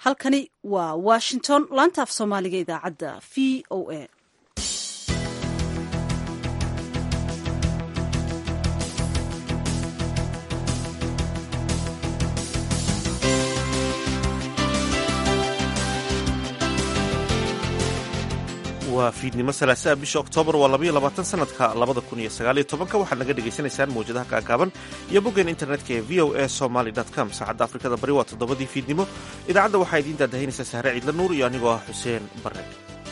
halkani waa washington laanta af soomaaliga idaacadda v o a waa fiidnimo salaasaa bisha oktoobar waa labaiyo labaatan sanadka labada kun iyo sagaaliyo tobanka waxaad naga dhagaysanaysaan mawjadaha gaagaaban iyo boggeen internetka ee v o a somaly com saacadda afrikada bari waa toddobadii fiidnimo idaacadda waxaa idiin daadahaynaysaa sahre ciidla nuur iyo anigoo ah xuseen barre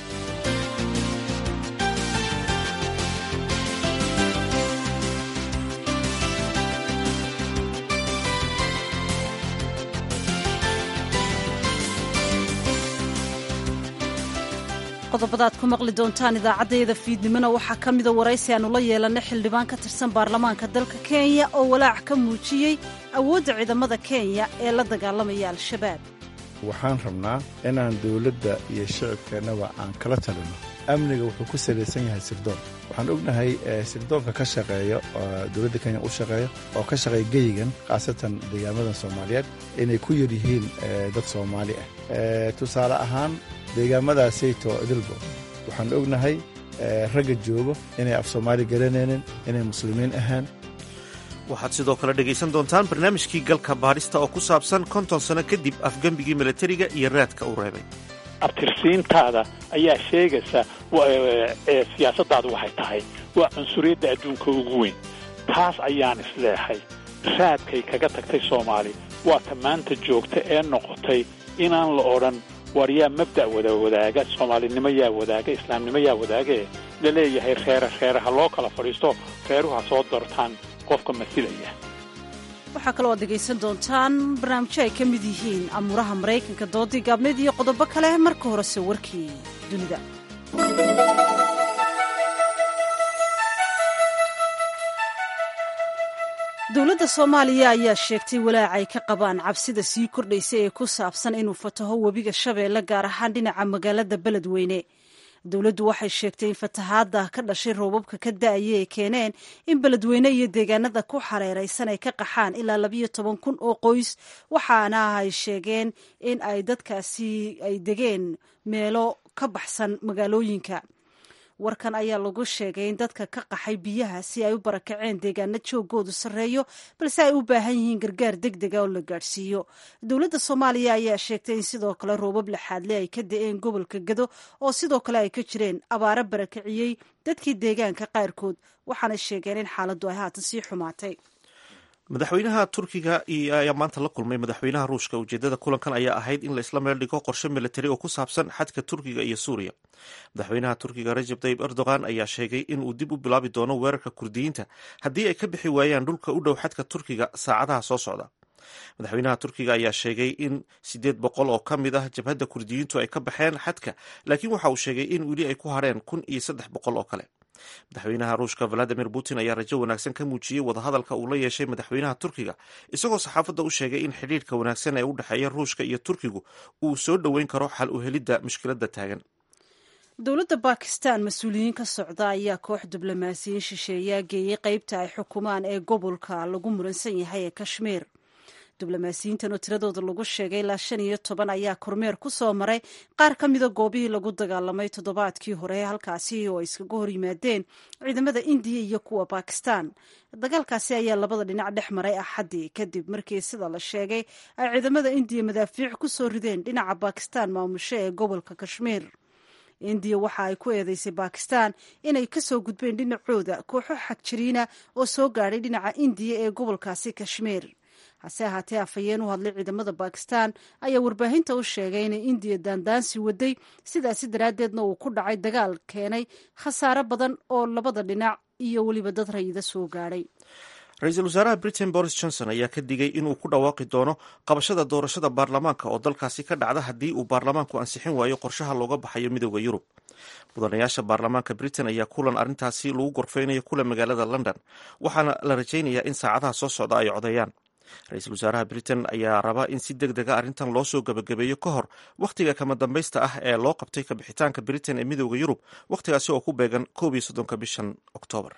qodobadaad ku maqli doontaan idaacaddayada fiidnimona waxaa ka mida waraysi aanu la yeelanay xildhibaan ka tirsan baarlamaanka dalka kenya oo walaac ka muujiyey awoodda ciidamada kenya ee la dagaalamaya al-shabaab waxaan rabnaa inaan dowladda iyo shicibkeennaba aan kala talino amniga wuxuu ku salaysan yahay sirdoon waxaan ognahay sirdoonka ka shaqeeya oo dowladda kenya u shaqeeya oo ka shaqeeya geyigan khaasatan deegaamadan soomaaliyeed inay ku yar yihiin dad soomaali ah tusaale ahaan deegaamadaasayto idilbo waxaan ognahay ragga joogo inay af soomaali garanaynin inay muslimiin ahaan waxaad sidoo kale dhegaysan doontaan barnaamijkii galka baadhista oo ku saabsan konton sano kadib afgembigii milatariga iyo raadka uu reebay abtirsiintaada ayaa sheegaysa siyaasaddaadu waxay tahay waa cunsuriyadda adduunka ugu weyn taas ayaan isleexay raadkay kaga tagtay soomaali waa ta maanta joogta ee noqotay inaan la odhan war yaa mabda' wada wadaaga soomaalinimo yaa wadaaga islaamnimo yaa wadaagae la leeyahay reere reere ha loo kala fadhiisto reeruhu ha soo doortaan qofka masilaya waxaa kaloo aad dhegaysan doontaan barnaamijyo ay ka mid yihiin amuuraha maraykanka doodii gaabneed iyo qodobo kale marka horese warkii dunida dowladda soomaaliya ayaa sheegtay walaac ay ka qabaan cabsida sii kordhaysa ee ku saabsan inuu fataho webiga shabeelle gaar ahaan dhinaca magaalada beledweyne dowladdu waxay sheegtay in fatahaadda ka dhashay roobabka ka da-aya ay keeneen in beledweyne iyo deegaanada ku xareeraysan ay ka qaxaan ilaa labayo toban kun oo qoys waxaana ay sheegeen in ay dadkaasi ay degeen meelo ka baxsan magaalooyinka warkan ayaa lagu sheegay in dadka ka qaxay biyaha si ay u barakaceen deegaano joogoodu sarreeyo balse ay u baahan yihiin gargaar deg dega oo la gaadhsiiyo dowladda soomaaliya ayaa sheegtay in sidoo kale roobab laxaadle ay ka da-een gobolka gado oo sidoo kale ay ka jireen abaaro barakiciyey dadkii deegaanka qaarkood waxaana sheegeen in xaaladdu ay haatan sii xumaatay madaxweynaha turkiga ayaa maanta la kulmay madaxweynaha ruushka ujeedada kulankan ayaa ahayd in la isla meel dhigo qorshe militari oo ku saabsan xadka turkiga iyo suuriya madaxweynaha turkiga rajab tayib erdogan ayaa sheegay in uu dib u bilaabi doono weerarka kurdiyiinta haddii ay ka bixi waayaan dhulka u dhow xadka turkiga saacadaha soo socda madaxweynaha turkiga ayaa sheegay in siddeed boqol oo ka mid ah jabhadda kurdiyiintu ay ka baxeen xadka laakiin waxa uu sheegay in weli ay ku hareen kun iyo saddex boqol oo kale madaxweynaha ruushka valadimir putin ayaa rajo wanaagsan ka muujiyey wadahadalka uu la yeeshay madaxweynaha turkiga isagoo saxaafadda u sheegay in xidhiirka wanaagsan ee u dhexeeya ruushka iyo turkigu uu soo dhoweyn karo xal u helidda mushkiladda taagan dowladda bakistan mas-uuliyiin ka socda ayaa koox diblomaasiyiin shisheeyaa geeyey qeybta ay xukumaan ee gobolka lagu muransan yahay ee kashmiir diblomaasiyiintan oo tiradooda lagu sheegay ilaa shan iyo toban ayaa kormeer ku soo maray qaar ka mida goobihii lagu dagaalamay toddobaadkii hore halkaasi oo ay iskaga hor yimaadeen ciidamada indiya iyo kuwa bakistan dagaalkaasi ayaa labada dhinac dhex maray axaddii kadib markii sida la sheegay ay ciidamada indiya madaafiic ku soo rideen dhinaca bakistan maamusho ee gobolka kashmiir indiya waxa ay ku eedeysay bakistan inay kasoo gudbeen dhinacooda kooxo xagjiriina oo soo gaadhay dhinaca indiya ee gobolkaasi kashmiir hase ahaatee afhayeen u hadlay ciidamada bakistan ayaa warbaahinta u sheegay inay indiya daandaansi waday sidaasi daraaddeedna uu ku dhacay dagaal keenay khasaare badan oo labada dhinac iyo weliba dad rayida soo gaadhay ra-iisul wasaaraha britain boris johnson ayaa ka digay inuu ku dhawaaqi doono qabashada doorashada baarlamaanka oo dalkaasi ka dhacda haddii uu baarlamaanku ansixin waayo qorshaha looga baxayo midooda yurub mudanayaasha baarlamaanka britain ayaa kulan arrintaasi lagu gorfeynayo kula magaalada london waxaana la rajaynayaa in saacadaha soo socda ay codeeyaan ra-iisul wasaaraha britain ayaa raba in si deg dega arrintan loo soo gebagabeeyo ka hor wakhtiga kama dambaysta ah ee loo qabtay kabixitaanka britain ee midooda yurub wakhtigaasi oo ku beegan koob iyo soddonka bishan oktoobar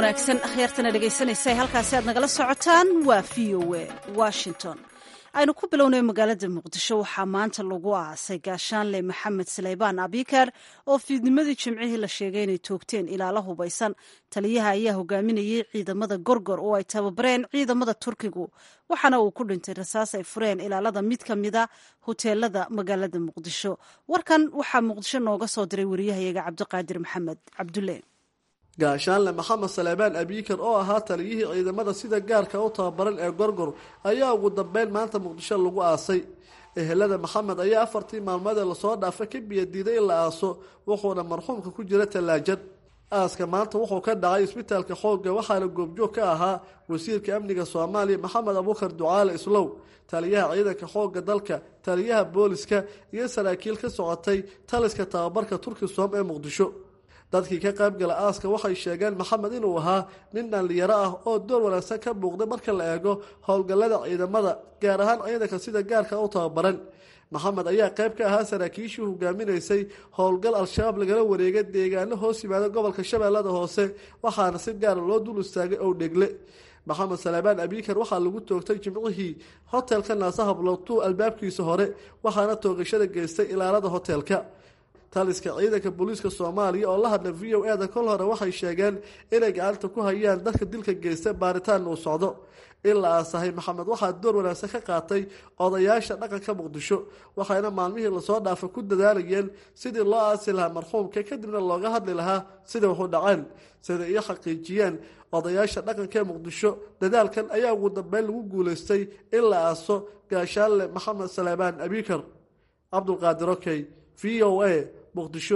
wanaagsan akhyaartana dhegaysanaysa halkaasi aad nagala socotaan waa v o a washington aynu ku bilownay magaalada muqdisho waxaa maanta lagu aasay gaashaanle maxamed saleybaan abikar oo fiidnimadii jimcihii la sheegay inay toogteen ilaalo hubaysan taliyaha ayaa hogaaminayay ciidamada gorgor oo ay tababareen ciidamada turkigu waxaana uu ku dhintay rasaas ay fureen ilaalada mid ka mida hoteelada magaalada muqdisho warkan waxaa muqdisho nooga soo diray wariyahayaga cabdiqaadir maxamed cabdulle gaashaanle maxamed saleebaan abiikar oo ahaa taliyihii ciidamada sida gaarka u tababaran ee gorgor ayaa ugu dambeyn maanta muqdisho lagu aasay ehelada maxamed ayaa afartii maalmoodee lasoo dhaafa ka biyadiiday in la aaso wuxuuna marxuumka ku jira tallaajad aaska maanta wuxuu ka dhacay isbitaalka xoogga waxaana goobjoog ka ahaa wasiirka amniga soomaaliya maxamed abuukar ducaale islow taliyaha ciidanka xoogga dalka taliyaha booliska iyo saraakiil ka socotay taliska tababarka turkisom ee muqdisho dadkii ka qaybgala aaska waxay sheegeen maxamed inuu ahaa nin dhallinyaro ah oo door wanaagsan ka muuqday marka la eego howlgallada ciidamada gaar ahaan ciidanka sida gaarka u tababaran maxamed ayaa qayb ka ahaa saraakiishii hogaaminaysay howlgal al-shabaab lagala wareegay deegaano hoos yimaada gobolka shabeellada hoose waxaana si gaara loo dul istaagay ow dhegle maxamed salaabaan abiikar waxaa lagu toogtay jimcihii hotelka naasahablotuu albaabkiisa hore waxaana toogashada geystay ilaalada hotelka taliska ciidanka booliiska soomaaliya oo la hadla v o eda kol hore waxay sheegeen inay gacanta ku hayaan dadka dilka geysta baaritaan uu socdo in la aasahay maxamed waxaa door wanaagsan ka qaatay odayaasha dhaqanka muqdisho waxayna maalmihii lasoo dhaafa ku dadaalayeen sidii loo aasi lahaa marxuumka kadibna looga hadli lahaa sida waxu dhaceen sida iyo xaqiijiyeen odayaasha dhaqanka ee muqdisho dadaalkan ayaa ugu dambeyn lagu guulaystay in la aaso gaashaanle maxamed saleebaan abiikar cabdulqaadir okey v o a muqdisho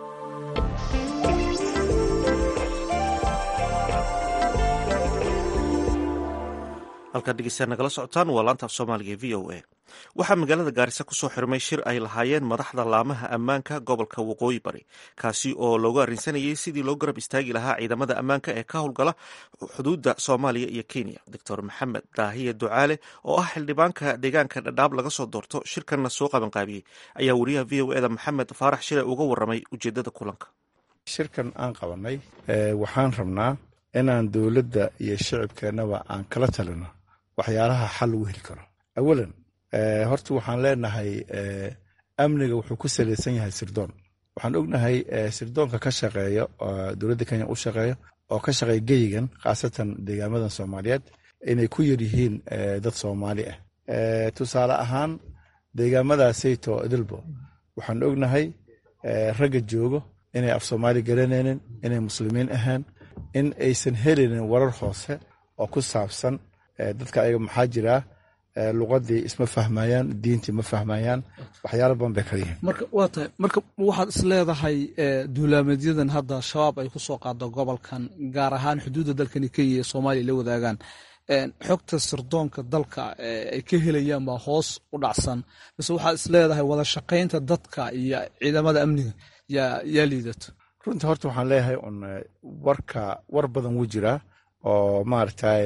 halkaad dhegeystayaal nagala socotaan waa laanta af soomaaliga v o a waxaa magaalada gaarisa kusoo xirmay shir ay lahaayeen madaxda laamaha ammaanka gobolka waqooyi bari kaasi oo loogu arrinsanayay sidii loo garab istaagi lahaa ciidamada ammaanka ee ka howlgala xuduudda soomaaliya iyo kenya doctor maxamed daahiye ducaale oo ah xildhibaanka deegaanka dhadhaab laga soo doorto shirkanna soo qabanqaabiyey ayaa wariyaha v o eda maxamed faarax shire uga waramay ujeedada kulanka shirkan aan qabanay waxaan rabnaa inaan dowladda iyo shicibkeennaba aan kala talino waxyaalaha xal lagu heli karo awalan horta waxaan leenahay amniga wuxuu ku salaysan yahay sirdoon waxaan ognahay sirdoonka ka shaqeeya dowladda kenya u shaqeeya oo ka shaqeeya geyigan khaasatan deegaamadan soomaaliyeed inay ku yar yihiin dad soomaali ah tusaale ahaan deegaamadaasayto idilbo waxaan ognahay ragga joogo inay af soomaali garanaynin inay muslimiin ahaan in aysan helinin warar hoose oo ku saabsan dadka ayaga maxaa jiraa luqadii isma fahmayaan diintii ma fahmayaan waxyaala badan bay kala yihiin marka waa tahay marka waxaad is leedahay duulaameedyadan hadda shabaab ay ku soo qaado gobolkan gaar ahaan xuduudda dalkani kenya ee soomaaliya la wadaagaan xogta sirdoonka dalka ay ka helayaan baa hoos u dhacsan mise waxaad is leedahay wada shaqaynta dadka iyo ciidamada amniga yaa liidato runtii horta waxaan leeyahay un warka war badan wuu jiraa oo maaragtay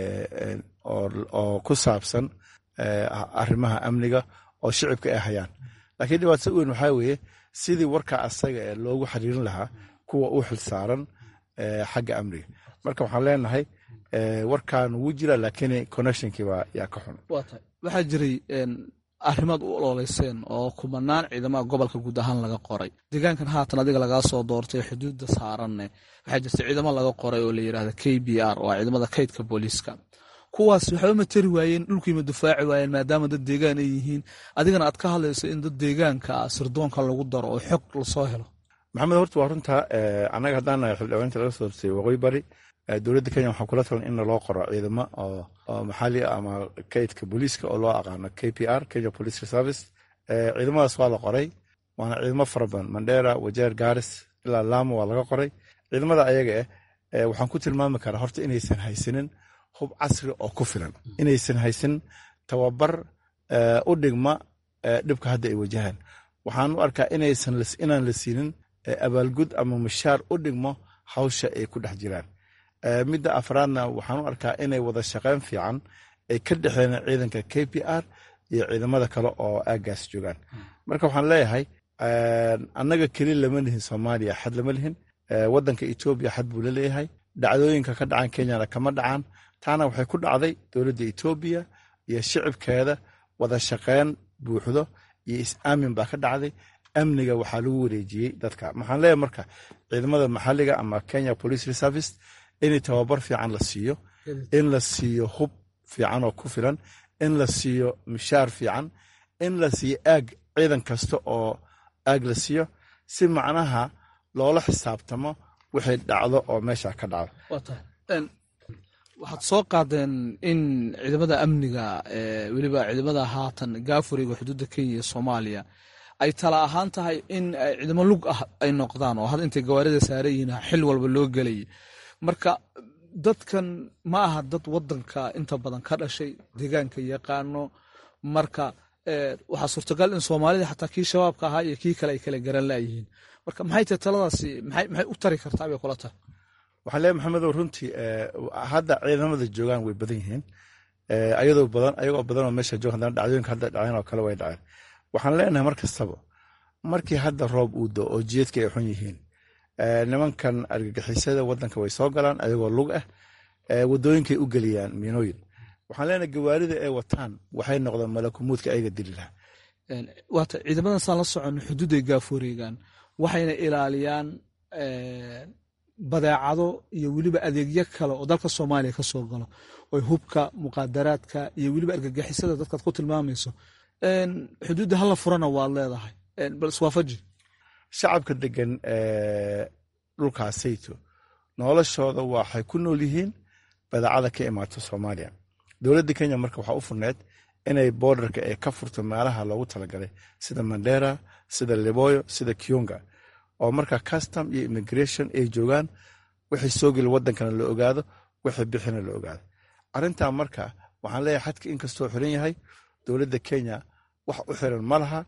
oo ku saabsan arrimaha amniga oo shicibka ay hayaan laakiin dhibaatada weyn waxaa weeye sidii warka asaga ee loogu xiriirin lahaa kuwa u xilsaaran xagga amniga marka waxaan leenahay warkan wuu jira laakiin connectionkiiba yaa ka xun waxaa jiray arrimaad u ololeyseen oo kumanaan ciidamada gobolka guud ahaan laga qoray deegaankan haatan adiga lagaa soo doortay xuduudda saaranne waxaa jirta ciidamo laga qoray oo la yidhahda k b r oo ciidamada kaydka booliiska kuwaas waxba ma tari waayeen dhulkiima dufaaci waayeen maadaama dad deegaan ay yihiin adigana aad ka hadlayso in dad deegaanka sirdoonka lagu daro oo xog lasoo helo maxamed horta waa runta annaga haddaan nahay xildhibaanta laga soo doortay waqooyi bari dowladda kenya waxaa kula talan in loo qoro ciidamo oo maxaali ama kaydka booliiska oo loo aqaano k p r kenya police service ciidamadaas waa la qoray waana ciidamo fara badan mandera wajeer garis ilaa laamo waa laga qoray ciidamada ayaga eh waxaan ku tilmaami karaa horta inaysan haysanin hub casri oo ku filan inaysan haysanin tababar u dhigma dhibka hadda ay wajahaan waxaan u arkaa inaan la siinin abaalgud ama mushaar u dhigmo hawsha ay ku dhex jiraan midda afraadna waxaan u arkaa inay wada shaqeyn fiican ay ka dhexeen ciidanka k p r iyo ciidamada kale oo aagaas joogaan marka waxaan leeyahay annaga keli lama lihin soomaaliya xad lama lihin wadanka etoobiya xad buu la leeyahay dhacdooyinka ka dhacan kenyana kama dhacaan taana waxay ku dhacday dowladda etoobiya iyo shicibkeeda wada shaqeyn buuxdo iyo is-aamin baa ka dhacday amniga waxaa lagu wareejiyey dadka maxaan leeyahay marka ciidamada maxalliga ama kenya police reservice in tababar fiican la siiyo in la siiyo hub fiican oo ku filan in la siiyo mishaar fiican in la siiyo aag ciidan kasta oo aag la siiyo si macnaha loola xisaabtamo wixay dhacdo oo meesha ka dhacdo waxaad soo qaadeen in ciidamada amniga weliba ciidamada haatan gaafuriga xuduudda kenya iyo soomaaliya ay tala ahaan tahay in ciidamo lug ah ay noqdaan oo hadda intay gawaarida saaran yihiin xil walba loo gelayay marka dadkan ma aha dad wadanka inta badan ka dhashay deegaanka yaqaano marka waxaa suurtagal in soomaalida xataa kii shabaabka ahaa iyo kii kale ay kala garan laayihiin marka maxay tahay taladaasi maxay u tari kartaa bay kula tahay waxaan leeyahay maxamedow runtii hadda ciidamada joogaan way badan yihiin ayadoo badan ayagoo badan oo meesha jooga haddana dhacdooyinka hadda dhaceen oo kale way dhaceen waxaan leenahay mar kastaba markii hadda roob uu do oo jiedka ay xun yihiin nimankan argagixisada wadanka way soo galaan ayagoo lug ah wadooyinkay u geliyaan miinooyin waxaan leenahay gawaarida ay wataan waxay noqdeen malakumuudka ayaga dili lahaa waata ciidamadan saan la socono xuduuday gaafureegaan waxayna ilaaliyaan badeecado iyo weliba adeegyo kale oo dalka soomaaliya ka soo galo oy hubka muqaadaraadka iyo weliba argagixisada dadkaad ku tilmaamayso xuduudda hala furana waad leedahay bal iswaafaji shacabka degan dhulkaasayto noloshooda waxay ku nool yihiin badeecada ka imaato soomaaliya dowladda kenya marka waxaa u furneed inay boodarka ee ka furto meelaha loogu talagalay sida mandera sida liboyo sida kiyunga oo marka custom iyo immigration ay joogaan wixii soo geli wadankana la ogaado wixii bixina la ogaado arrintaa marka waxaan leeyahay xadka inkastoo xiran yahay dowladda kenya wax u xiran ma laha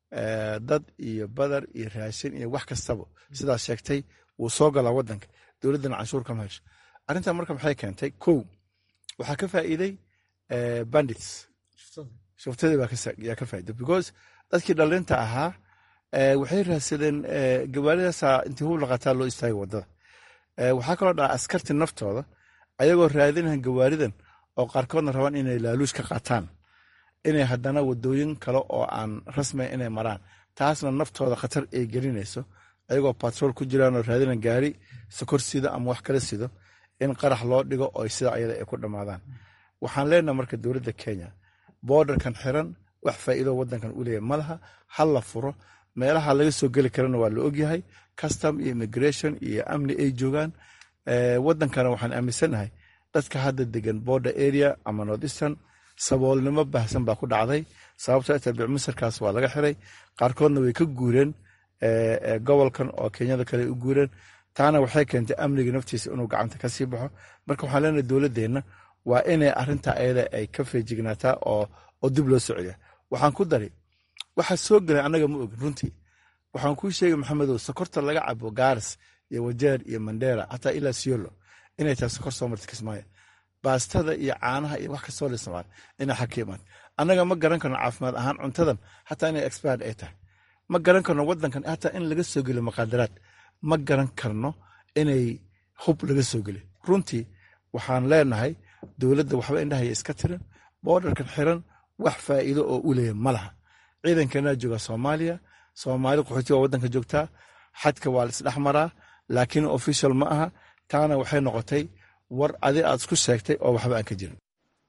dad iyo badar iyo raashin iyo wax kastaba sidaas sheegtay wuu soo galaa wadanka dowladdana canshuur kama hesho arrintaa marka maxay keentay kow waxaa ka faa'iiday bandits shuftadii yaa ka faa'iiday because dadkii dhalinta ahaa waxay raadsadeen gawaaridaasa intii hub laqataa loo istaagay wadada waxaa kaloo dhaca askarti naftooda ayagoo raadinahan gawaaridan oo qaarkoodna rabaan inay laaluush ka qaataan inay haddana wadooyin kale oo aan rasmay inay maraan taasna naftooda khatar ay gelinayso ayagoo batrool ku jiraanoo raadinan gaari sokor sido ama wax kala sido in qarax loo dhigo oo sida ayada ay ku dhammaadaan waxaan leenaha marka dowladda kenya boodarkan xiran wax faa'iido wadankan u leeyahy malaha hal la furo meelaha laga soo geli karana waa la ogyahay custom iyo immigration iyo amni ay joogaan wadankana waxaan aaminsanahay dadka hadda degan border area ama north eastern saboolnimo baahsan baa ku dhacday sababto ta bicmisarkaas waa laga xiray qaarkoodna way ka guureen gobolkan oo kenyada kale u guureen taana waxay keentay amniga naftiisa inuu gacanta kasii baxo marka waxaan leenahay dowladeenna waa inay arinta ayada ay ka feejignaataa oo dib loo socya waxaan ku dari waxaa soo gelay annaga ma ogin runtii waxaan kuu sheegay maxamedow sokorta laga cabo gaaris iyo wajeer iyo mandera xataa ilaa siolo inay tahay sokor soo marta kismaayo baastada iyo caanaha iyo wax kastoo la isticmaal inay xag ka imaad annaga ma garan karno caafimaad ahaan cuntadan xataa inay expired ay tahay ma garan karno wadankan hataa in laga soo geliyo maqaadaraad ma garan karno inay hub laga soo geliyo runtii waxaan leenahay dowladda waxba indhahaya iska tiran boodarkan xiran wax faa'iido oo u leeya ma laha ciidankanaa jooga soomaaliya soomaali qaxooti waa wadanka joogtaa xadka waa la isdhex maraa laakiin official ma aha taana waxay noqotay war adi aad isku sheegtay oo waxba aan ka jirin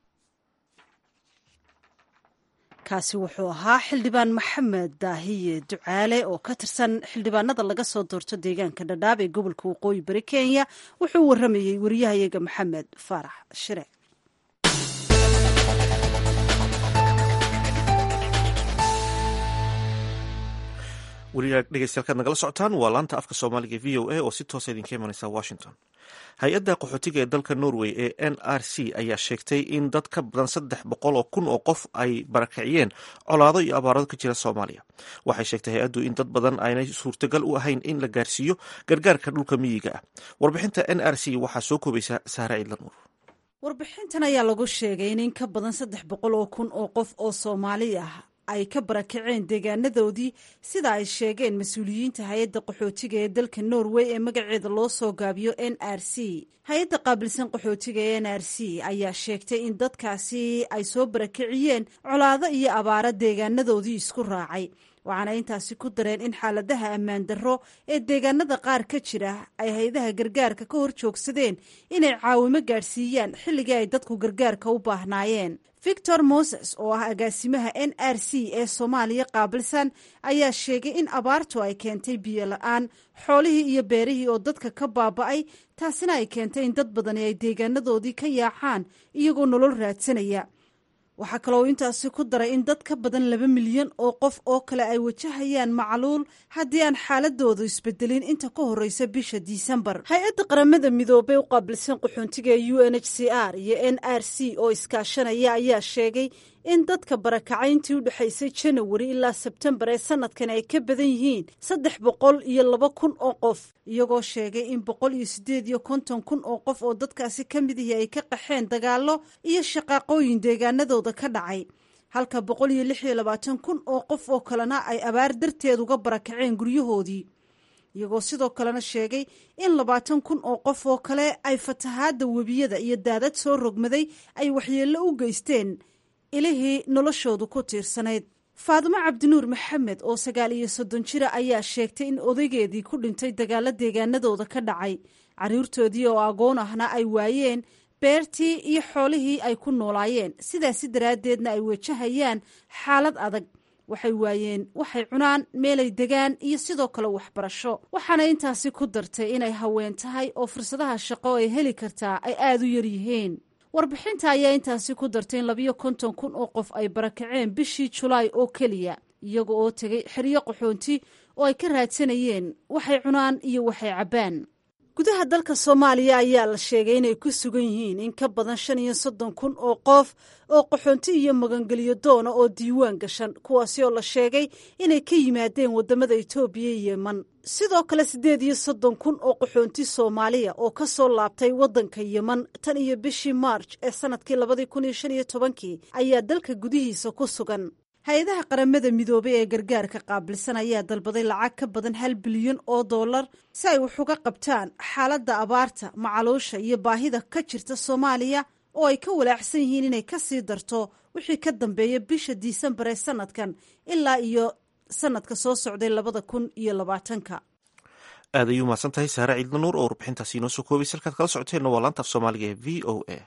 kaasi wuxuu ahaa xildhibaan maxamed daahiye ducaale oo ka tirsan xildhibaanada laga soo doorto deegaanka dhadhaab ee gobolka waqooyi bari kenya wuxuu u waramayey wariyahayaga maxamed faarax shire weliyaa dhegeystayaal nagala socotaan waa laanta afka soomaaliga e v o a oo si toosa idinka imaneysa washington hay-adda qaxootiga ee dalka norway ee n r c ayaa sheegtay in dad ka badan saddex boqol oo kun oo qof ay barakiciyeen colaado iyo abaarado ka jira soomaaliya waxay sheegtay hay-addu in dad badan aanay suurtagal u ahayn in la gaarsiiyo gargaarka dhulka miyiga ah warbixinta n r c waxaa soo koobaysa saare ciidlanuur warbixintan ayaa lagu sheegay in in ka badan saddex boqol oo kun oo qof oo soomaali ah ay ka barakaceen deegaanadoodii sida ay sheegeen mas-uuliyiinta hay-adda qaxootiga ee dalka norway ee magaceeda loo soo gaabiyo n r c hay-adda qaabilsan qaxootiga ee n r c ayaa sheegtay in dadkaasi ay soo barakiciyeen colaado iyo abaaro deegaanadoodii isku raacay waxaana intaasi ku dareen in xaaladaha ammaan darro ee deegaanada qaar ka jira ay hay-adaha gargaarka ka hor joogsadeen inay caawimo gaadhsiiyaan xilligii ay dadku gargaarka u baahnaayeen victor moses oo ah agaasimaha n r c ee soomaaliya qaabilsan ayaa sheegay in abaartu ay keentay biyo la-aan xoolihii iyo beerihii oo dadka ka baaba'ay taasina ay keentay in dad badani ay deegaanadoodii ka yaacaan iyagoo nolol raadsanaya waxaa kaloo intaasi ku daray in dad ka badan laba milyan oo qof oo kale ay wajahayaan macluul haddii aan xaaladoodu isbedelin inta ka horeysa bisha disembar hay-adda qaramada midoobey u qaabilsan qaxoontiga ee u n h c r iyo n r c oo iskaashanaya ayaa sheegay in dadka barakacayntii u dhexaysay janawari ilaa sebtembar ee sanadkan ay ka badan yihiin saddex boqol iyo laba kun oo qof iyagoo sheegay in boqol iyo siddeed iyo konton kun oo qof oo dadkaasi ka mid ihi ay ka qaxeen dagaallo iyo shaqaaqooyin deegaanadooda ka dhacay halka boqol iyo lix iyo labaatan kun oo qof oo kalena ay abaar darteed uga barakaceen guryahoodii iyagoo sidoo kalena sheegay in labaatan kun oo qof oo kale ay fatahaadda webiyada iyo daadad soo rogmaday ay waxyeello u geysteen ilihii noloshoodu ku tiirsanayd faadimo cabdinuur maxamed oo sagaal iyo soddon jira ayaa sheegtay in odaygeedii ku dhintay dagaalo deegaanadooda ka dhacay carruurtoodii oo agoon ahna ay waayeen beertii iyo xoolihii ay ku noolaayeen sidaasi daraaddeedna ay wajahayaan xaalad adag waxay waayeen waxay cunaan meelay degaan iyo sidoo kale waxbarasho waxaana intaasi ku dartay inay haween tahay oo fursadaha shaqo ay heli kartaa ay aada u yaryihiin warbixinta ayaa intaasi ku dartay in labiyo konton kun oo qof ay barakaceen bishii julaay oo keliya iyaga oo tegay xeryo qaxoonti oo ay ka raadsanayeen waxay cunaan iyo waxay cabbaan gudaha dalka soomaaliya ayaa la sheegay inay ku sugan yihiin in ka badan shan iyo soddon kun oo qof oo qaxoonti iyo magangelyo doona oo diiwaan gashan kuwaasi oo la sheegay inay ka yimaadeen waddamada etoobiya iyo yeman sidoo kale siddeed iyo soddon kun oo qaxoonti soomaaliya oo ka soo laabtay waddanka yeman tan iyo bishii maarj ee sannadkii labadii kun iyo shan iyo tobankii ayaa dalka gudihiisa ku sugan hay-adaha qaramada midoobay ee gargaarka qaabilsan ayaa dalbaday lacag ka badan hal bilyan oo dollar si ay wax uga qabtaan xaaladda abaarta macaluusha iyo baahida ka jirta soomaaliya oo ay ka walaacsan yihiin inay ka sii darto wixii ka dambeeya bisha disembar ee sanadkan ilaa iyo sanadka soo socday labada kun iyo labaatanka aad ayuu mahadsan tahay saare ciidla nuur oo warbixintaasi inoo soo koobaysa halkaad kala socoteenna waa laanta af soomaaliga ee v o a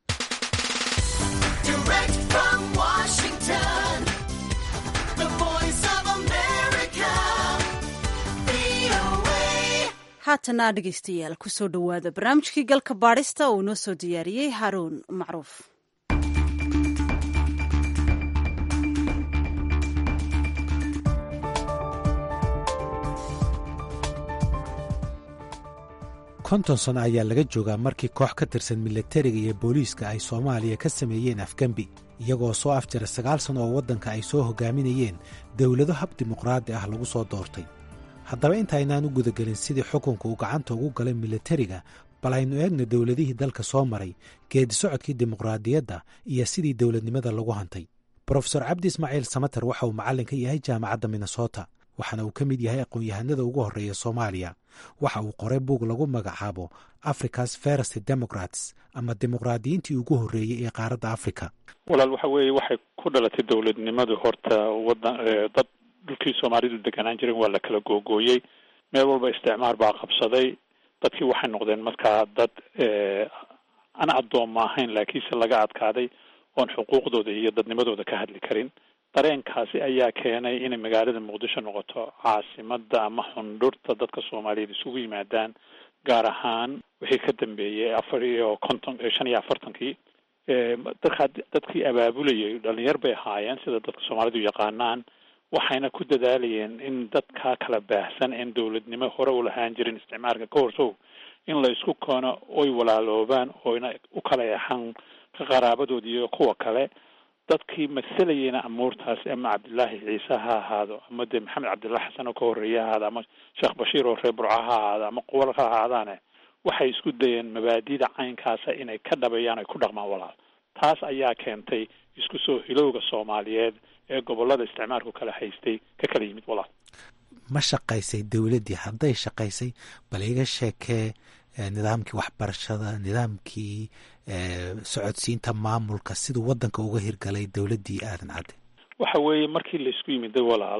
haatana dhegeystayaal kusoo dhowaada barnaamijkii galka baadhista uu inoo soo diyaariyey haruun macruuf konton sano ayaa laga joogaa markii koox ka tirsan milatariga iyo booliiska ay soomaaliya ka sameeyeen afgembi iyagoo soo afjara sagaal sano oo waddanka ay soo hogaaminayeen dowlado hab dimuqraadi ah lagu soo doortay haddaba intaynaan u gudagelin sidii xukunka uu gacanta ugu galay milatariga bal aynu eegna dowladihii dalka soo maray geedi socodkii dimuqraadiyadda iyo sidii dowladnimada lagu hantay brofesor cabdi ismaaciil samater waxa uu macallin ka yahay jaamacadda minnesota waxaana uu ka mid yahay aqoon-yahanada ugu horreeya soomaaliya waxa uu qoray buug lagu magacaabo africa's first democrats ama dimuqraadiyiintii ugu horreeyey ee qaaradda africa walaal waxa weeye waxay ku dhalatay dowladnimadu horta wadan dad dhulkii soomaalidu deganaan jiren waa la kala googooyey meel walba isticmaar baa qabsaday dadkii waxay noqdeen markaa dad aan addoomma ahayn laakiinse laga adkaaday oon xuquuqdooda iyo dadnimadooda ka hadli karin dareenkaasi ayaa keenay inay magaalada muqdisho noqoto caasimada ama xundhurta dadka soomaaliyeed isugu yimaadaan gaar ahaan wixii ka dambeeyey afar iyo konton shan iyo afartankii dadkaa dadkii abaabulayay dhalinyar bay ahaayeen sida dadka soomaalidu yaqaanaan waxayna ku dadaalayeen in dadkaa kala baahsan een dowladnimo hore u lahaan jirin isticmaalka ka horsow in la isku keeno oy walaaloobaan oyna u kala eexan ka qaraabadoodi iyo kuwa kale dadkii masalayeyna amuurtaasi ama cabdillaahi ciise ha ahaado ama dee maxamed cabdillah xasan oo ka horreeye ha ahaado ama sheekh bashiir oo reer burca ha ahaado ama quwal ha ahaadaane waxay isku dayeen mabaadida caynkaasa inay ka dhabeeyaan ay ku dhaqmaan walaal taas ayaa keentay isku soo hilowga soomaaliyeed ee gobollada isticmaalku kala haystay ka kala yimid walaal ma shaqaysay dowladdii hadday shaqaysay bal iga sheekee nidaamkii waxbarashada nidaamkii socodsiinta maamulka siduu waddanka uga hirgalay dowladdii aadan cadde waxa weeye markii laisku yimiday walaal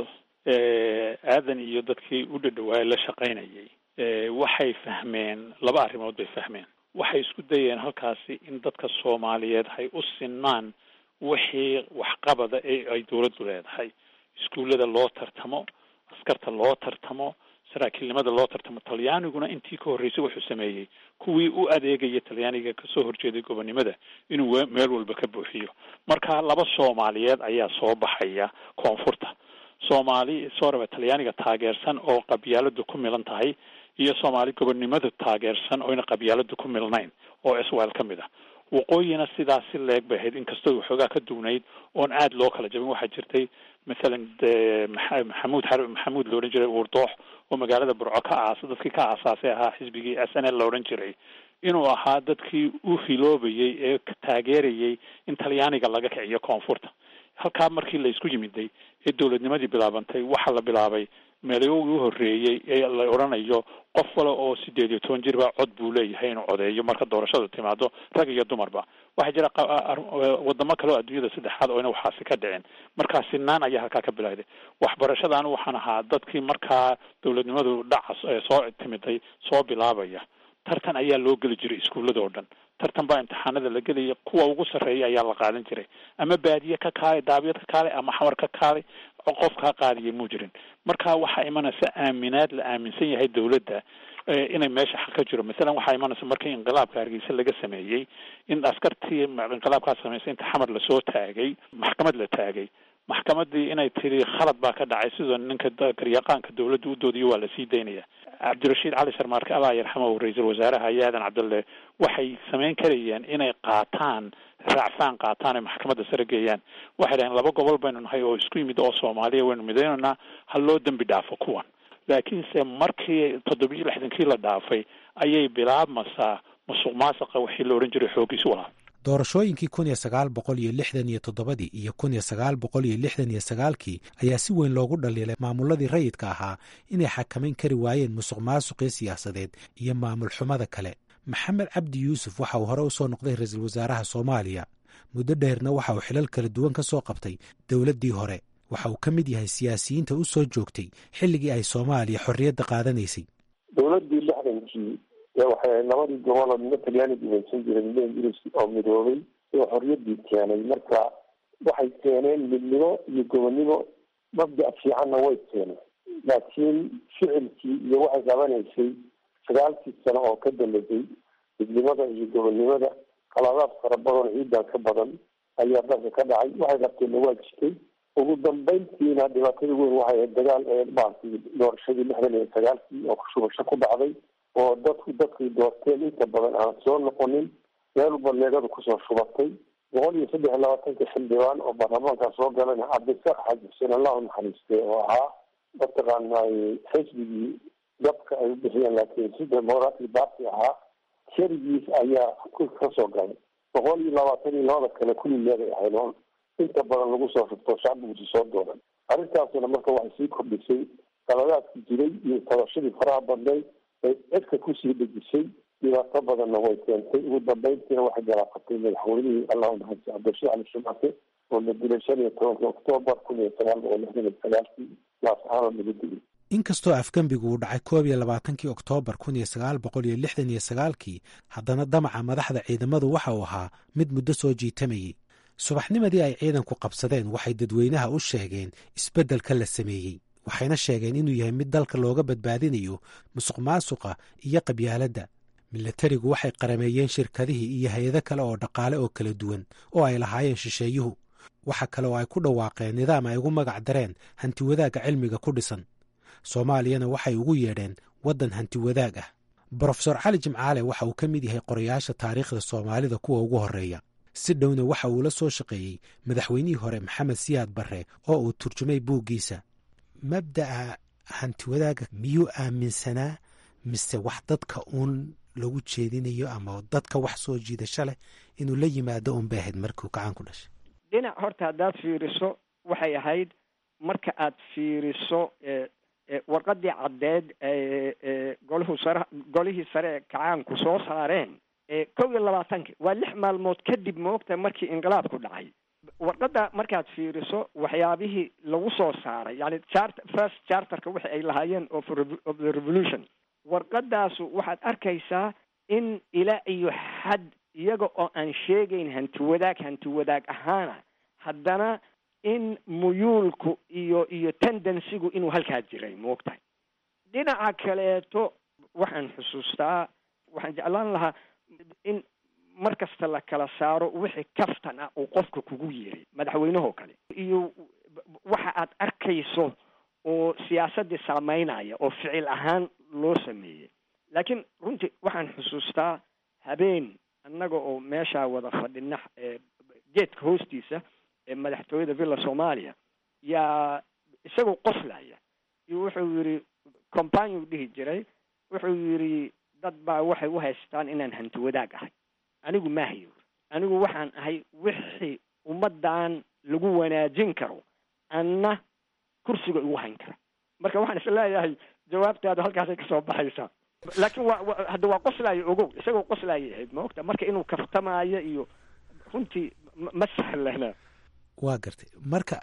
aadan iyo dadkii u dhadhawaayay la shaqaynayay waxay fahmeen laba arrimood bay fahmeen waxay isku dayeen halkaasi in dadka soomaaliyeed hay u sinmaan wixii waxqabada ee ay dowladdu leedahay iskuullada loo tartamo askarta loo tartamo saraakiilnimada loo tartamo talyaaniguna intii ka horreysay wuxuu sameeyey kuwii u adeegaya talyaaniga kasoo horjeeday gobonnimada inuu meel walba ka buuxiyo marka laba soomaaliyeed ayaa soo baxaya koonfurta soomaali sooraba talyaaniga taageersan oo qabyaaladu ku milan tahay iyo soomaali gobonnimada taageersan oyna qabyaaladu ku milnayn oo iswael ka mid ah waqooyina sidaasi leeg bay ahayd inkastoo waxoogaa ka duwnayd oon aada loo kala jabin waxaa jirtay mathalan maxamuud maxamuud la odhan jiray uurdoox oo magaalada burco ka aasa dadkii ka aasaasay ahaa xisbigii s n l la odhan jiray inuu ahaa dadkii u hiloobayay ee taageerayay in talyaaniga laga kiciyo koonfurta halkaa markii la isku yimiday ee dowladnimadii bilaabantay waxaa la bilaabay meelyoogii u horreeyey ee la odhanayo qof kale oo sideed iyo toban jirba cod buu leeyahay inuu codeeyo marka doorashadu timaado rag iyo dumarba waxaa jira wadamo kale oo adduunyada saddexaad oo ina waxaasi ka dhicin markaa sinaan ayaa halkaa ka bilowday waxbarashada anu waxaan ahaa dadkii markaa dowladnimadu dhaca soo timiday soo bilaabaya tartan ayaa loo geli jiray iskuullada oo dhan tartan baa imtixaanada la gelaya kuwa ugu sarreeya ayaa la qaadan jiray ama baadiye ka kaalay daabiyad ka kaalay ama xamar ka kaalay qof kaa qaadiyay muu jirin marka waxaa imanaysa aaminaad la aaminsan yahay dowladda inay meesha xaq ka jiro masalan waxaa imanaysa markii inqilaabka hargeysa laga sameeyey in askartii inqilaabkaa samaysay inta xamar lasoo taagay maxkamad la taagay maxkamadii inay tiri khalad baa ka dhacay sidoo ninka garyaqaanka dowladda u doodiyo waa lasii daynaya cabdirashiid cali sharmaarke allah yarxamahu ra-iisul wasaaraha iyo aadan cabdulle waxay samayn karayeen inay qaataan raacfaan qaataan ay maxkamadda sare geeyaan waxay dhaheen laba gobol baynu nahay oo isku yimid oo soomaaliya waynu midaynaynaa ha loo dembi dhaafo kuwan laakiinse markii toddobiyo lixdankii la dhaafay ayay bilaabmasaa musuq maasuqa wixii la odhan jiray xoogiis walaal doorashooyinkii kun iyo sagaal boqol iyo lixdan iyo toddobadii iyo kun iyo sagaal boqol iyo lixdan iyo sagaalkii ayaa si weyn loogu dhaliilay maamuladii rayidka ahaa inay xakamayn kari waayeen musuq maasuqii siyaasadeed iyo maamul xumada kale maxamed cabdi yuusuf waxa uu hore u soo noqday ra-iisul wasaaraha soomaaliya muddo dheerna waxa uu xilal kala duwan ka soo qabtay dowladdii hore waxa uu ka mid yahay siyaasiyiinta u soo joogtay xilligii ay soomaaliya xorriyadda qaadanaysay dowladdii lixdankii waxay labadii goboloo nina talyaani gumaysan jiray nina ingiriis oo midoobay oo xorriyaddii keenay marka waxay keeneen midnimo iyo gobonnimo mabda' fiicanna way keeneen laakiin ficilkii iyo waxay qabanaysay sagaalkii sano oo ka dambeysay midnimada iyo gobonnimada qaladaad fara badan ciidan ka badan ayaa dalka ka dhacay waxay qabteenna waa jirtay ugu dambeyntiina dhibaatada weyn waxay ahayd dagaal ee maaragtay doorashadii lixdan iyo sagaalkii oo shubasho ku dhacday oo dadku dadkay doorteen inta badan aan soo noqonin meel walba leegadu kusoo shubatay boqol iyo saddex iyo labaatanka xildhibaan oo baarlamaanka soo galayna cabdisaaq xaaji xuseen allahu naxariistay oo ahaa mataqaana xisbigii dabka ay u bixiyeen laakiin si demoratic party ahaa keligiis ayaa ka soo galay boqol iyo labaatan iyo labada kale kulli leegay ahayd oo inta badan lagu soo shubto shacbigusi soo dooran arrintaasna marka waxay sii kordhisay qaladaadki jiray iyo tabashadii faraha badnayd ay cidka kusii dhejisay dhibaato badanna way keentay ugu dambeyntiina waxay galaafatay madaxweynihii allahu naxariis cabdirashiid cali shumate oo la dilay shan iyo tobanka oktoobar kun iyo sagaal boqol lixdan iyo sagaalkii laascaanood laga dilay inkastoo afgembigu uu dhacay koob iyo labaatankii oktoobar kun iyo sagaal boqol iyo lixdan iyo sagaalkii haddana damaca madaxda ciidamadu waxa uu ahaa mid muddo soo jiitamayey subaxnimadii ay ciidanku qabsadeen waxay dadweynaha u sheegeen isbeddelka la sameeyey waxayna sheegeen inuu yahay mid dalka looga badbaadinayo musuq maasuqa iyo qabyaaladda milatarigu waxay qarameeyeen shirkadihii iyo hay-ado kale oo dhaqaale oo kala duwan oo ay lahaayeen shisheeyuhu waxa kale oo ay ku dhawaaqeen nidaam ay ugu magac dareen hanti wadaagga cilmiga ku dhisan soomaaliyana waxay ugu yeedheen waddan hanti wadaag ah brofesor cali jimcaale waxa uu ka mid yahay qorayaasha taariikhda soomaalida kuwa ugu horreeya si dhowna waxa uu la soo shaqeeyey madaxweynihii hore maxamed siyaad barre oo uu turjumay buuggiisa mabda'a hanti wadaagga miyuu aaminsanaa mise wax dadka uun lagu jeedinayo ama dadka wax soo jiidasho leh inuu la yimaado un bay ahayd markuu gacan ku dhashay dhinac horta haddaad fiiriso waxay ahayd marka aad fiiriso warqadii caddeed golihuu sare golihii sare ee kacaanku soo saareen kow iyo labaatanki waa lix maalmood kadib moogta markii inqilaabku dhacay warqadda markaad fiiriso waxyaabihii lagu soo saaray yani chart first charterka wixi ay lahaayeen of of the revolution warqadaasu waxaad arkaysaa in ilaa iyo xad iyaga oo aan sheegayn hanti wadaag hanti wadaag ahaana haddana in muyuulku iyo iyo tendensigu inuu halkaa jiray moogtahay dhinaca kaleeto waxaan xusuustaa waxaan jeclaan lahaa in mar kasta la kala saaro wixii kaftan ah uu qofka kugu yiri madaxweynehoo kale iyo waxa aad arkayso oo siyaasaddii saameynaya oo ficil ahaan loo sameeyey laakiin runtii waxaan xusuustaa habeen annaga oo meeshaa wada fadhina geedka hoostiisa ee madaxtooyada villa soomaaliya yaa isagoo qoslaya iyo wuxuu yidhi companiu dhihi jiray wuxuu yidhi dad baa waxay u haystaan inaan hanti wadaag ahay anigu maahayo anigu waxaan ahay wixii ummaddan lagu wanaajin karo anna kursiga igu hayn kara marka waxaan is leeyahay jawaabtaadu halkaasay kasoo baxaysaa laakiin waa hadda waa qoslaayo ogow isagoo qoslaayay ahayd maogta marka inuu kaftamaayo iyo runtii ma sahlana waa gartay marka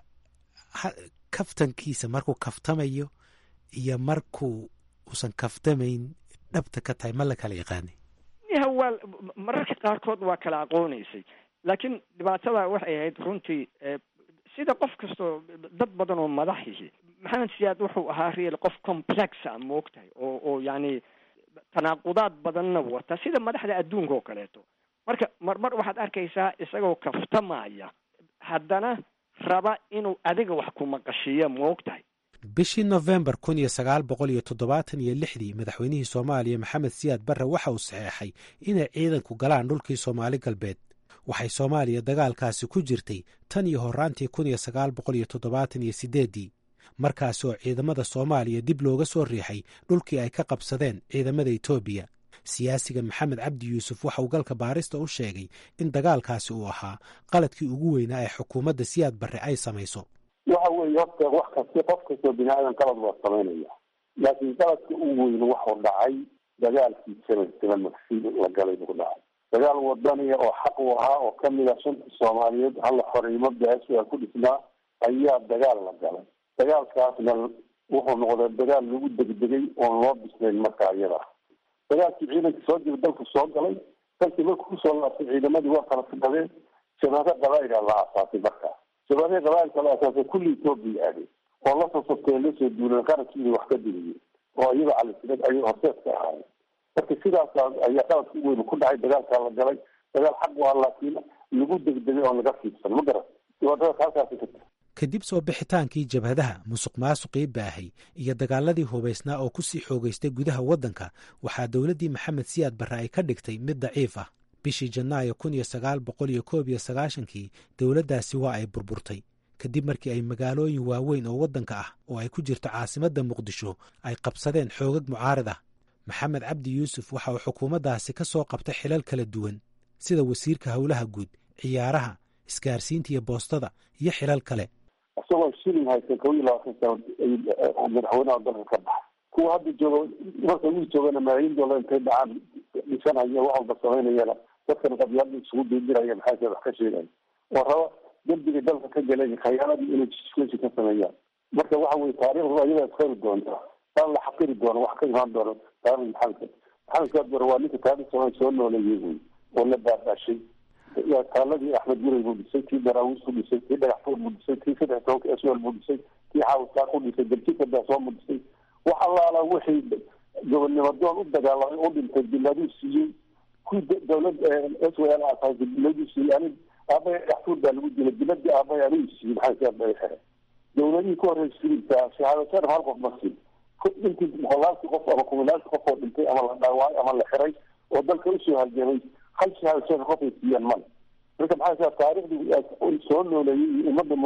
kaftankiisa markuu kaftamayo iyo markuu uusan kaftamayn dhabta ka tahay ma la kala yaqaanay ya waa mararka qaarkood waa kala aqoonaysay laakiin dhibaatada waxay ahayd runtii sida qof kastoo dad badan oo madaxihi maxamed siyaad wuxuu ahaa real qof complexa moogtahay oo oo yani tanaaqudaad badanna wata sida madaxda adduunka oo kaleeto marka marmar waxaad arkaysaa isagoo kaftamaya haddana raba inuu adiga wax ku maqashiiyo moogtahay bishii nofembar kun iyo sagaal boqol iyo toddobaatan iyo lixdii madaxweynihii soomaaliya maxamed siyaad barre waxa uu saxeexay inay ciidanku galaan dhulkii soomaali galbeed waxay soomaaliya dagaalkaasi ku jirtay tan iyo horraantii kun iyo sagaal boqol iyo toddobaatan iyo siddeeddii markaasi oo ciidamada soomaaliya dib looga soo riixay dhulkii ay ka qabsadeen ciidamada etoobiya siyaasiga maxamed cabdi yuusuf waxa uu galka baarista u sheegay in dagaalkaasi uu ahaa qaladkii ugu weynaa ee xukuumadda siyaad barre ay samayso waxa weeye horta wax kasti qof kastoo bini aadan qalad waa samaynaya laakiin qaladka ugu weyn waxuu dhacay dagaalkii seven seven magsi la galay buu dhacay dagaal wadaniya oo xaq u ahaa oo kamid ah shanta soomaaliyeed halla xoreymo beeshu ay ku dhisnaa ayaa dagaal la galay dagaalkaasna wuxuu noqday dagaal lagu degdegay oon loo bislayn markaa iyada dagaalkii ciidanka soo jira dalku soo galay dalkii markuu kusoo laabtay ciidamadii waa kala fidhadeen shabaaka qabaa'ila la aasaasay markaa shabaaka qabaa'ilka la aasaasay kulli etoobiya aadeen oo la soo sabteen lasoo duuleen qarankiina wax ka digiyeen oo iyaga calisinad ayay horseed ka ahaayeen marka sidaas ayaa qaladka u weyn ku dhacay dagaalkaa la galay dagaal xaq u ah laakiin lagu degdegay oon laga fiidsan ma garan dhibaatada halkaasi ka jira kadib soo bixitaankii jabhadaha musuq maasuqii baahay iyo dagaaladii hubaysnaa oo ku sii xoogaystay gudaha waddanka waxaa dowladdii maxamed siyaad barre ay ka dhigtay mid daciif ah bishii janaayo kun iyo sagaal boqol iyo koob iyo sagaashankii dowladdaasi waa ay burburtay kadib markii ay magaalooyin waaweyn oo waddanka ah oo ay ku jirto caasimadda muqdisho ay qabsadeen xoogag mucaarid ah maxamed cabdi yuusuf waxa uu xukuumaddaasi ka soo qabtay xilal kala duwan sida wasiirka howlaha guud ciyaaraha isgaarsiinta iyo boostada iyo xilal kale isagoo shilin haysan kow iyo labaatan sano madaxweynaha dalka ka baxa kuwa hadda jooga marka wii joogana malaayiin doolar intay dhacaan dhisanaya wax walba samaynayana dadkan qabyaalada isugu diidiraya maxaa wax ka sheegaya oo raba dembiga dalka ka galay khayaaladii inay jiskeshi ka sameeyaan marka waxa weye taariikhdu ayadaa isqori doonta taan la xaqiri doono wax ka imaan doono taarikhda maxamed maxamed saad bare waa ninka taariikh soomaaliya soo nooleeyey wey oo la baabashay taaladii axmed guray buu dhisay kii daraawiis buu dhisay kii dhagaxfuur buu dhisay kii saddex tobanka sl buu dhisay kii xaawisaaq u dhisay darjika daasoo buu dhisay wax allaala wixii gobonnimo doon u dagaalamay u dhintay biladuu siiyey kuwii dawlad s w l aasaasay biladuu siiyey anig aabaya dhagaxfuur baa lagu dilay biladii aabaya anigu siiyey maxaa saad bay xere dawladihii ka horreysay filimka shahaado sharaf hal qof ma siin intii boqolaalkii qof ama kumilaalkii qof oo dhintay ama la dhaawacay ama la xiray oo dalka usoo halgamay hal shahaado sharaf qof ay siiyaan male marka maxaa saa taariikhdii soo nooleeyey iyo ummadda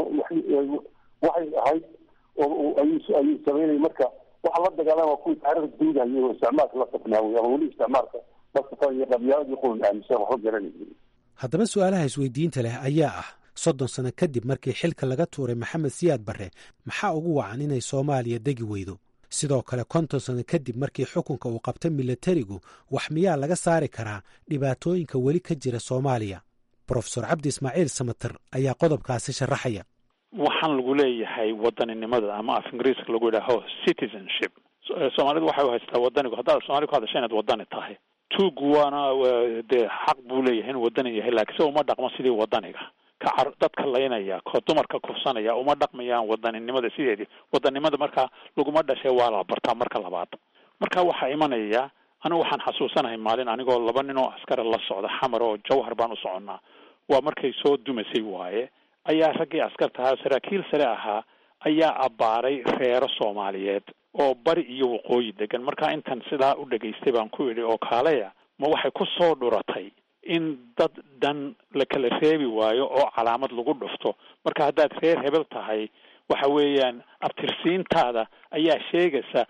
waxay ahayd oo ayuu ayuu sameynay marka waxa la dagaalama kuwii taariikhda duudahayay oo isticmaalka la safnaaway ama weli isticmaalka la safan iyo qabyaaladii qulun aaminsan waxba garanayay haddaba su-aalaha isweydiinta leh ayaa ah soddon sano kadib markii xilka laga tuuray maxamed siyaad barre maxaa ugu wacan inay soomaaliya degi weydo sidoo kale konton sano kadib markii xukunka uu qabtay milatarigu wax miyaa laga saari karaa dhibaatooyinka weli ka jira soomaaliya brofesor cabdi ismaaciil samater ayaa qodobkaasi sharaxaya waxaan lagu leeyahay wadaninimada ama af ingiriiska lagu yidhaaho citizenship soomaalidu waxay u haystaa wadanigu haddaad soomaali ku hadasha inaad wadani tahay tuugu waana dee xaq buu leeyahay inuu wadani yahay laakiin se uma dhaqmo sidii wadaniga ka car dadka laynaya ko dumarka kufsanaya uma dhaqmayaan wadaninimada sideedii wadanimada markaa laguma dhashay waa la bartaa marka labaad marka waxaa imanaya anigu waxaan xasuusanahay maalin anigoo laba nin oo askara la socda xamar oo jawhar baan u soconnaa waa markay soo dumasay waaye ayaa raggii askarta ahaa saraakiil sare ahaa ayaa abbaaray reero soomaaliyeed oo bari iyo waqooyi degan markaa intan sidaa u dhegaystay baan ku idhi oo kaaleya ma waxay ku soo dhuratay in dad dhan la kala reebi waayo oo calaamad lagu dhufto marka haddaad reer hebel tahay waxa weeyaan abtirsiintaada ayaa sheegaysa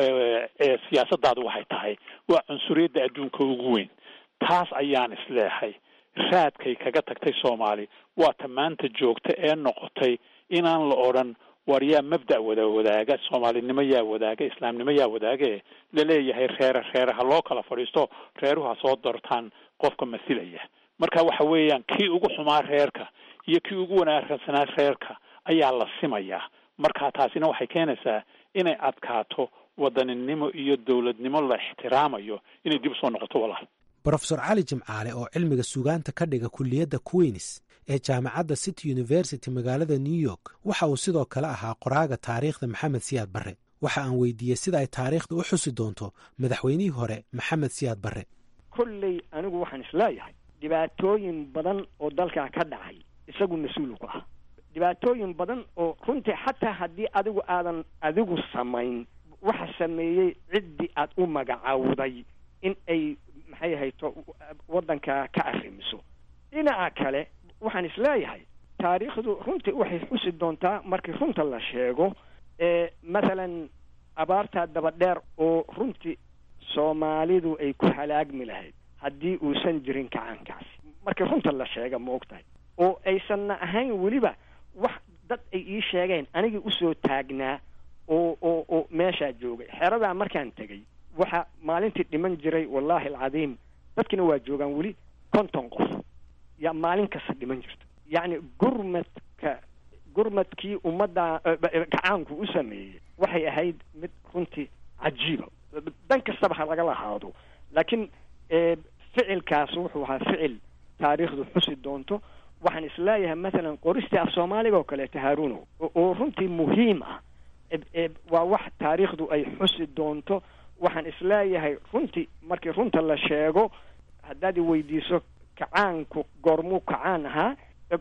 siyaasadaadu waxay tahay waa cunsuriyadda adduunka ugu weyn taas ayaan isleehay raadkay kaga tagtay soomaali waa ta maanta joogta ee noqotay inaan la odhan war yaa mabda' wada wadaaga soomaalinimo yaa wadaaga islaamnimo yaa wadaage laleeyahay reere reere ha loo kala fadhiisto reeruhu ha soo dortaan qofka masilaya marka waxa weeyaan kii ugu xumaa reerka iyo kii ugu wanaagsanaa reerka ayaa la simayaa marka taasina waxay keenaysaa inay adkaato wadaninimo iyo dowladnimo la ixtiraamayo inay dib usoo noqoto walaal brofesor cali jimcaale oo cilmiga sugaanta ka dhiga kulliyadda queens ee jaamacadda city university magaalada new york waxa uu sidoo kale ahaa qoraaga taariikhda maxamed siyaad barre waxa aan weydiiyey sida ay taariikhda u xusi doonto madaxweynihii hore maxamed siyaad barre kolley anigu waxaan isleeyahay dhibaatooyin badan oo dalkaa ka dhacay isagu mas-uulu ku ah dhibaatooyin badan oo runtii xataa haddii adigu aadan adigu samayn waxa sameeyey ciddii aad u magacaawday in ay maxay ahayto waddanka ka arrimiso dhinaca kale waxaan isleeyahay taariikhdu runtii waxay xusi doontaa markii runta la sheego ee mathalan abaartaa dabadheer oo runtii soomaalidu ay ku halaagmi lahayd haddii uusan jirin kacaankaasi markii runta la sheega ma og tahay oo aysanna ahayn weliba wax dad ay ii sheegeen anigii usoo taagnaa oo oo oo meeshaa joogay xeradaa markaan tegay waxa maalintii dhiman jiray wallaahi alcadiim dadkina waa joogaan weli konton qof yaa maalin kasta dhiman jirta yacni gurmadka gurmadkii ummadda gacaanku u sameeyey waxay ahayd mid runtii cajiiba dan kastaba ha lagala haado laakiin ficilkaas wuxuu ahaa ficil taariikhdu xusi doonto waxaan isleeyahay mathalan qoristii af soomaaliga oo kaleeto haaruno oo runtii muhiim ah waa wax taariikhdu ay xusi doonto waxaan isleeyahay runtii markii runta la sheego haddaad i weydiiso kacaanku goormuu kacaan ahaa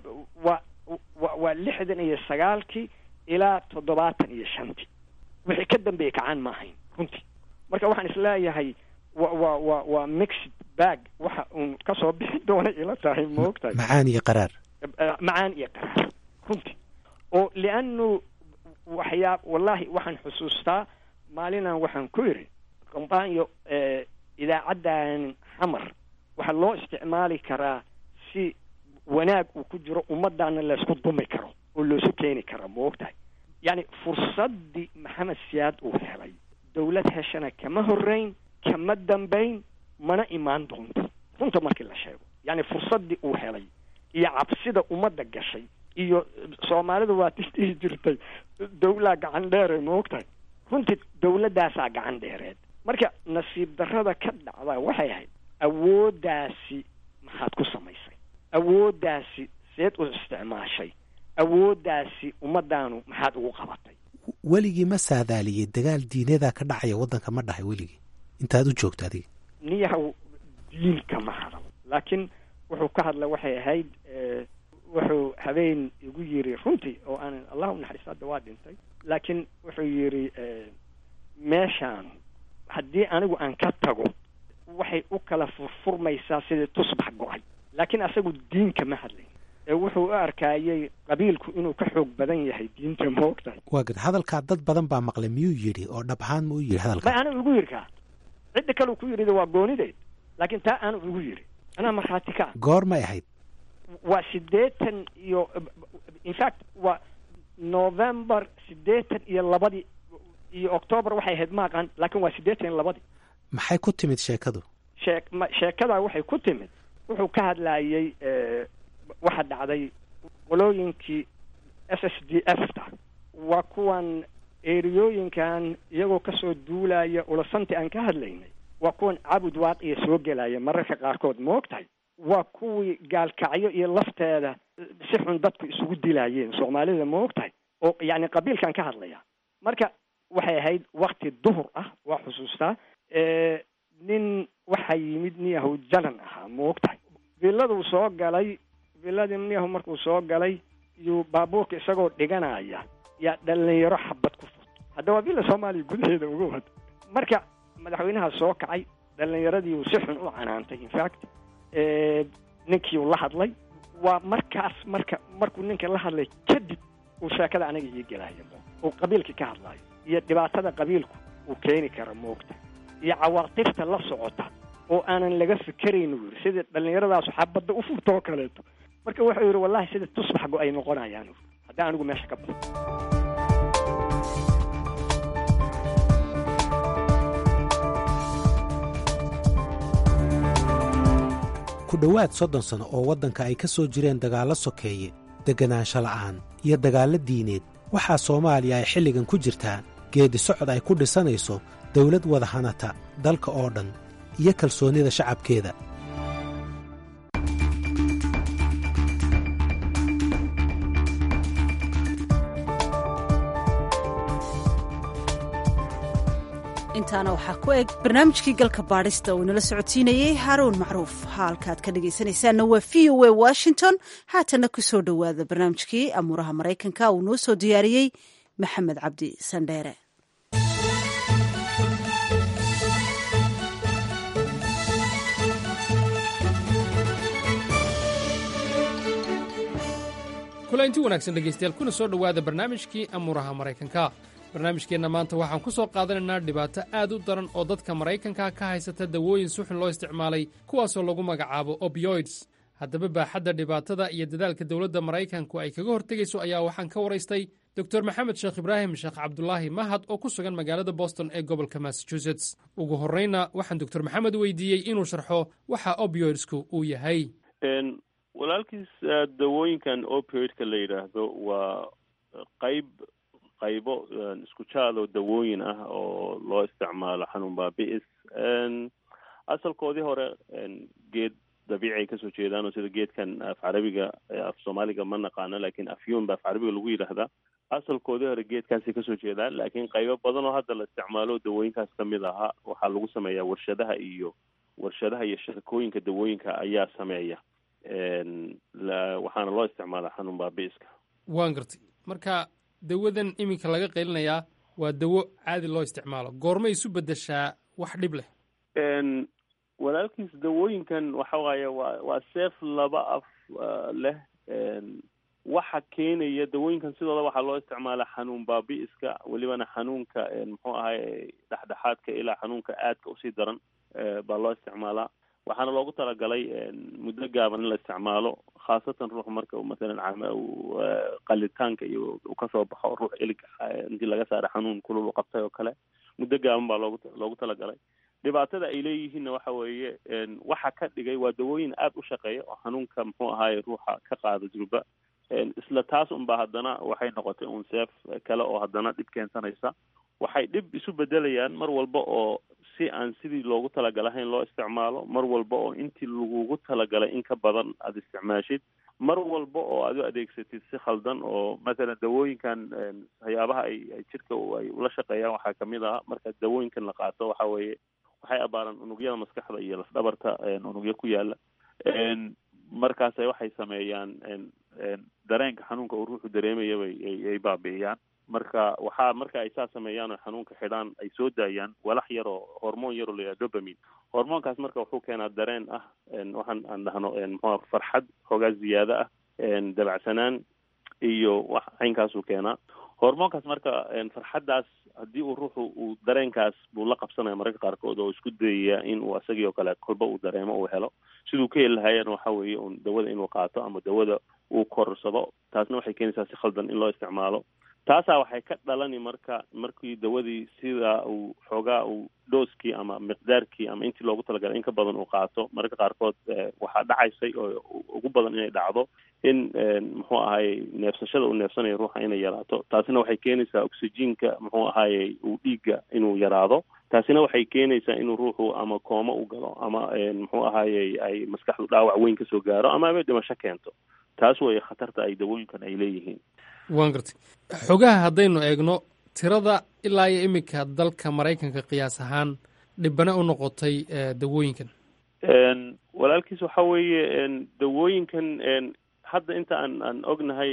waa wa waa lixdan iyo sagaalkii ilaa toddobaatan iyo shantii wixii ka dambeeyey kacaan ma ahayn runtii marka waxaan isleeyahay wa wa wa waa mixed bag waxa uun kasoo bixi doona ila tahay ma og tahay macaan iyo qaraar macaan iyo qaraar runtii oo lianu waxyaa wallahi waxaan xusuustaa maalinaan waxaan ku yidhi kombaanyo idaacaddan xamar waxaa loo isticmaali karaa si wanaag uu ku jiro ummaddaana laysku dumi karo oo loosu keeni karo ma og tahay yacni fursaddii maxamed siyaad uu helay dawlad heshana kama horreyn kama dambayn mana imaan doonto runta markii la sheego yacni fursaddii uu helay iyo cabsida ummadda gashay iyo soomaalida waa tisdhihi jirtay dawlaa gacan dheere ma og tahay runtii dawladdaasaa gacan dheereed marka nasiib darrada ka dhacda waxay ahayd awooddaasi maxaad ku samaysay awooddaasi seed u isticmaashay awooddaasi ummaddaanu maxaad ugu qabatay weligii ma saadaaliyey dagaal diinadaa ka dhacaya waddanka ma dhahay weligii intaad u joogto adiga niyahow diinka ma hadal laakiin wuxuu ka hadla waxay ahayd wuxuu habeen igu yiri runtii oo aanan allah u naxariisto hadda waa dhintay laakiin wuxuu yidhi meeshaan haddii anigu aan ka tago waxay u kala furfurmaysaa sidii tusbax go-ay laakiin asagu diinka ma hadlayn ee wuxuu u arkaayay qabiilku inuu ka xoog badan yahay diinta ma og tahay waa gad hadalkaa dad badan baa maqlay miyuu yidhi oo dhab ahaan ma u yidhi ma hadalka ana igu yidhi kaa cidda kale ku yidhida waa goonideed laakiin taa aanu igu yidhi anaa markhaati ka ah goor may ahayd waa siddeetan iyo in fact waa november siddeetan iyo labadii iyo octoobar waxay ahayd maaqan laakiin waa siddeetan iyo labadii maxay ku timid sheekadu shee sheekadaa waxay ku timid wuxuu ka hadlayay waxa dhacday qolooyinkii s s d f ta waa kuwan eriyooyinkan iyagoo kasoo duulaya ulasanti aan ka hadlaynay waa kuwan cabud waaqiya soo gelaya mararka qaarkood ma og tahay waa kuwii gaalkacyo iyo lafteeda si xun dadku isugu dilaayeen soomaalida ma og tahay oo yacni qabiilkan ka hadlaya marka waxay ahayd wakti duhur ah waa xusuustaa nin waxaa yimid niyahow jalan ahaa ma og tahay villaduu soo galay villadii niyahow markuu soo galay iyuu baabuurka isagoo dhiganaya yaa dhalinyaro xabad ku furto hadda waa villa soomaaliya gudaheeda uga wada marka madaxweynaha soo kacay dhallinyaradiiuu si xun u canaantay infact ninkiiu la hadlay waa markaas marka markuu ninka la hadlay kadib uu sheekada aniga ii gelaayo uu qabiilkii ka hadlaayo iyo dhibaatada qabiilku uu keeni kara moogta iyo cawaaqibta la socota oo aanan laga fikerayn uu yidhi sidii dhallinyaradaasu xabadda u furto oo kaleeto marka wuxuu yidhi wallahi sida tusbax go ay noqonayaan haddii anigu meesha ka baxo ku dhowaad soddon sano oo waddanka ay ka soo jireen dagaallo sokeeye degganaansho la'aan iyo dagaallo diineed waxaa soomaaliya ay xilligan ku jirtaa geeddi socod ay ku dhisanayso dawlad wada hanata dalka oo dhan iyo kalsoonnida shacabkeeda intaana waxaa ku eg barnaamijkii galka baadhista uu inala socodsiinayey haaruun macruuf haalkaad ka dhegaysanaysaanna waa v o a washington haatanna ku soo dhowaada barnaamijkii amuuraha maraykanka uu noo soo diyaariyey maxamed cabdi sandheere kulanti wanaagsan dhegaystayaal kuna soo dhowaada barnaamijkii amuuraha maraykanka barnaamijkeenna maanta waxaan ku soo qaadanaynaa dhibaato aad u daran oo dadka maraykanka ka haysata dawooyin si xun loo isticmaalay kuwaasoo lagu magacaabo opioids haddaba baaxadda dhibaatada iyo dadaalka dowladda maraykanku ay kaga hortegayso ayaa waxaan ka waraystay dor maxamed sheekh ibraahim sheekh cabdulaahi mahad oo ku sugan magaalada boston ee gobolka massachusetts ugu horrayna waxaan doctor maxamed weydiiyey inuu sharxo waxa opioidsku uu yahay walaalkiis dawooyinkan opioidka la yidhaahdo waa qayb qaybo isku jaadoo dawooyin ah oo loo isticmaalo xanuun baabi'is asalkoodii hore geed dabiici ay kasoo jeedaan oo sida geedkan af carabiga af soomaaliga ma naqaano lakin afyun ba af carabiga lagu yidhaahdaa asalkoodii hore geedkaasay kasoo jeedaan laakiin qaybo badan oo hadda la isticmaalo dawooyinkaas kamid ahaa waxaa lagu sameeyaa warshadaha iyo warshadaha iyo shirkooyinka dawooyinka ayaa sameeya waxaana loo isticmaalaa xanuun baabi'iska waan gartay marka dawadan iminka laga qaylinayaa waa dawo caadi loo isticmaalo goormay isu bedeshaa wax dhib leh walaalkiis dawooyinkan waxa waaye waa waa seef laba af leh waxa keenaya dawooyinkan sidooda waxaa loo isticmaalaa xanuun baabi'iska welibana xanuunka muxuu ahay dhexdhexaadka ilaa xanuunka aadka usii daran baa loo isticmaalaa waxaana loogu talagalay muddo gaaban in la isticmaalo khaasatan ruux marka masalan qalitaanka iyo uu kasoo baxo ruux ilig intii laga saara xanuun kulul u qabtay oo kale muddo gaaban baa loogu loogu talagalay dhibaatada ay leeyihiinna waxa weeye waxa ka dhigay waa dawooyin aada u shaqeeya oo xanuunka muxuu ahaaye ruuxa ka qaada durba isla taas unba haddana waxay noqotay un seef kale oo haddana dhib keensanaysa waxay dhib isu bedelayaan mar walba oo si aan sidii loogu talagalahayn loo isticmaalo mar walba oo intii lagugu talagalay in ka badan aada isticmaashid mar walba oo aad u adeegsatid si khaldan oo mathalan dawooyinkan waxyaabaha ay ay jirka ay ula shaqeeyaan waxaa kamid ah marka dawooyinkan la qaato waxa weeye waxay abaaraan unugyada maskaxda iyo lafdhabarta unugyo ku yaala markaasay waxay sameeyaan dareenka xanuunka uu ruuxu dareemaya bay ay baabi'iyaan marka waxaa marka ay saa sameeyaan oo xanuunka xidhaan ay soo daayaan walax yar oo hormoon yaroo la yidhaha dopamin hormoonkaas marka wuxuu keenaa dareen ah waxaan aan dhahno muxua farxad xoogaa ziyaado ah dabacsanaan iyo wax caynkaasuu keenaa hormoonkaas marka farxaddaas haddii uu ruuxu uu dareenkaas buu la qabsanaya mararka qaarkood oo isku dayaya in uu isagii oo kale kolba uu dareemo uu helo siduu ka heli lahaayana waxa weeye un dawada inuu qaato ama dawada uu korsado taasna waxay keenaysaa si khaldan in loo isticmaalo taasaa waxay ka dhalani marka markii dawadii sida uu xoogaa uu dhooskii ama miqdaarkii ama intii loogu talagalay in ka badan uu qaato mararka qaarkood waxaa dhacaysay oo ugu badan inay dhacdo in muxuu ahaayey neefsashada uu neefsanayo ruuxa inay yaraato taasina waxay keenaysaa oxygenka muxuu ahaayey uu dhiigga inuu yaraado taasina waxay keenaysaa inuu ruuxu ama kooma u galo ama muxuu ahaayey ay maskaxdu dhaawac weyn kasoo gaaro ama ama dhimasho keento taas way khatarta ay dawooyinkan ay leeyihiin waan gartay xogaha haddaynu eegno tirada ilaa iyo iminka dalka maraykanka qiyaas ahaan dhibane u noqotay dawooyinkan walaalkiis waxa weeye dawooyinkan hadda inta aan aan ognahay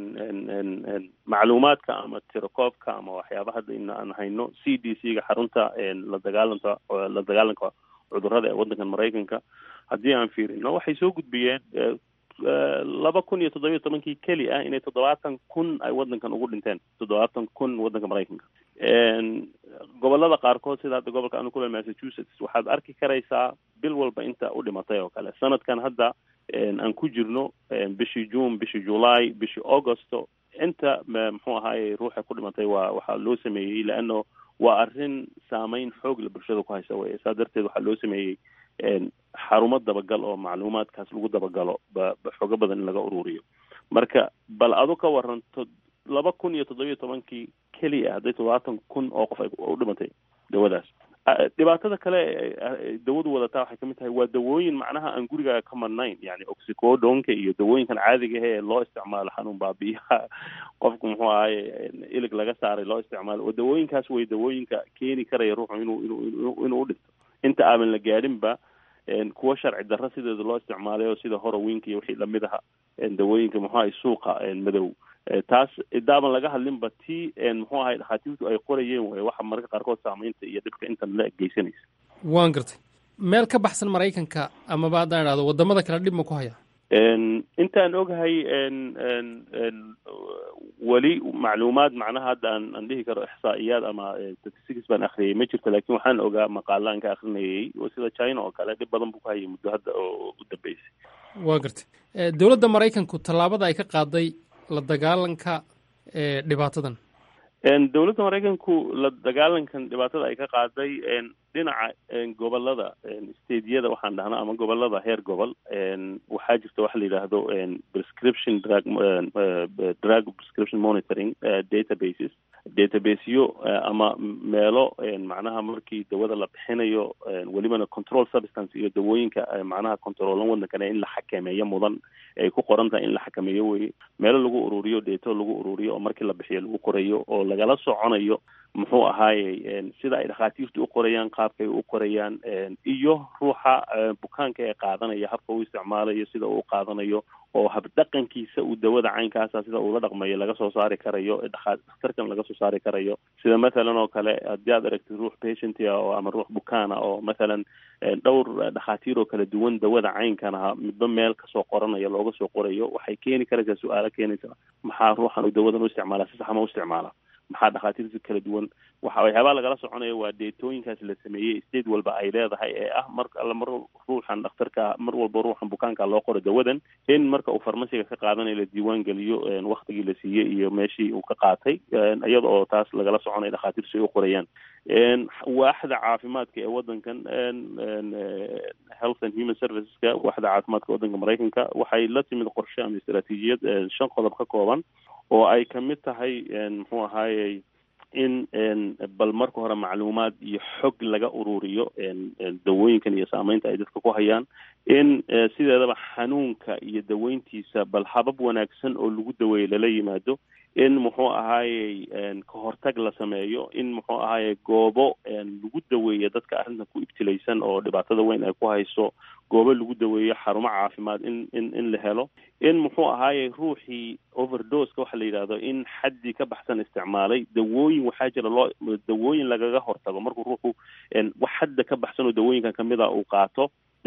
macluumaadka ama tirakoobka ama waxyaaba hadda in aan hayno c d c ga xarunta la dagaalanta la dagaalanka cudurrada ee waddankan maraykanka haddii aan fiirino waxay soo gudbiyeen laba kun iyo toddobiyo tobankii keli ah inay toddobaatan kun ay waddankan ugu dhinteen toddobaatan kun waddanka maraykanka gobolada qaarkood sida hadda gobolka anu kule massachusetts waxaad arki karaysaa bil walba inta u dhimatay oo kale sanadkan hadda aan ku jirno bishii june bishii july bishii augusto inta muxuu ahaaye ruuxa ku dhimatay waa waxaa loo sameeyey leano waa arrin saameyn xoog la bulshada ku haysa weye saa darteed waxaa loo sameeyey xarumo dabagal oo macluumaadkaas lagu dabagalo ba xoogo badan in laga ururiyo marka bal adu ka waranto laba kun iyo toddobiyo tobankii keliya hadday toddobaatan kun oo qof ay u dhimatay dawadaas dhibaatada kale dawadu wadataa waxay kamid tahay waa dawooyin macnaha aan gurigaaga ka marnayn yani oxicodonka iyo dawooyinkan caadiga ee loo isticmaalo xanuun baabiyaha qofku muxuu ahaye ilig laga saaray loo isticmaalo oo dawooyinkaas way dawooyinka keeni karaya ruuxu inuu inuu inuu udhinto inta aaban la gaadhinba kuwa sharci darro sideeda loo isticmaalayo sida horowinka iyo wixii lamid aha dawooyinka muxuu ahay suuqa madow taas idaaban laga hadlinba ti muxuu ahay dhakhaatiirtu ay qorayeen way waxa mararka qaarkood saamaynta iyo dhibka intan la geysanaysa waan gartay meel ka baxsan maraykanka amaba haddaan idhahdo wadamada kale dhib ma ku haya intaan ogahay weli macluumaad macnaha hadda aan aan dhihi karo ixsaa'iyaad ama statistics baan akhriyay ma jirto laakiin waxaan ogaa maqaala aan ka akrinayay oo sida china oo kale dhib badan buu ku hayay muddo hadda oo u dambeysay waa gartay dowladda maraykanku tallaabada ay ka qaaday la dagaalanka dhibaatadan dowladda maraykanku la dagaalankan dhibaatada ay ka qaaday dhinaca gobolada stadiyada waxaan dhahnaa ama gobolada heer gobol waxaa jirta waxa la yidhaahdo prescription drug drug prescription monitoring databases databaseyo ama meelo macnaha markii dawada la bixinayo welibana control substance iyo dawooyinka macnaha controolan waddankane in la xakameeyo mudan ay ku qoran tahay in la xakameeyo weye meelo lagu ururiyo deeto lagu ururiyo oo markii la bixiyo lagu qorayo oo lagala soconayo muxuu ahaaye sida ay dhakhaatiirtu u qorayaan qaabkay u qorayaan iyo ruuxa bukaanka ee qaadanaya habka uu isticmaalayo sida uu qaadanayo oo habdhaqankiisa uu dawada caynkaasa sida uula dhaqmayo laga soo saari karayo dhakhtarkan laga soo saari karayo sida mathalan oo kale haddii aad aragtid ruux patientia oo ama ruux bukaana oo mathalan dhowr dhakhaatiir oo kala duwan dawada caynkan aha midba meel kasoo qoranaya looga soo qorayo waxay keeni karaysaa su-aalo keenaysa maxaa ruuxan uu dawadan u isticmaala si saxma u isticmaala maxaa dhakhaatiirta kala duwan waxa waxyaabaa lagala soconaya waa deetooyinkaas la sameeyey state walba ay leedahay ee ah mar alla mar ruuxan dhakhtarka mar walba ruuxan bukaanka loo qoro dawadan in marka uu farmasiga ka qaadanayo la diiwaan geliyo waktigii la siiyey iyo meeshii uu ka qaatay iyada oo taas lagala soconaya dhakhaatiirtu ay u qorayaan waaxda caafimaadka ee waddankan health and human serviceska waaxda caafimaadka waddanka maraykanka waxay la timid qorshe ama istaraatiijiyad shan qodob ka kooban oo ay kamid tahay muxuu ahaayey in bal marka hore macluumaad iyo xog laga ururiyo dawooyinkan iyo saameynta ay dadka ku hayaan in sideedaba xanuunka iyo daweyntiisa bal habab wanaagsan oo lagu daweeyo lala yimaado in muxuu ahaayey kahortag la sameeyo in muxuu ahaayey goobo lagu daweeyo dadka arrintan ku ibtilaysan oo dhibaatada weyn ay ku hayso goobo lagu daweeyo xarumo caafimaad in in in la helo in muxuu ahaayey ruuxii overdoska waxa la yidhahdo in xaddii ka baxsan isticmaalay dawooyin waxaa jira loo dawooyin lagaga hortago markuu ruuxu wax xadda ka baxsan oo dawooyinkan kamid a uu qaato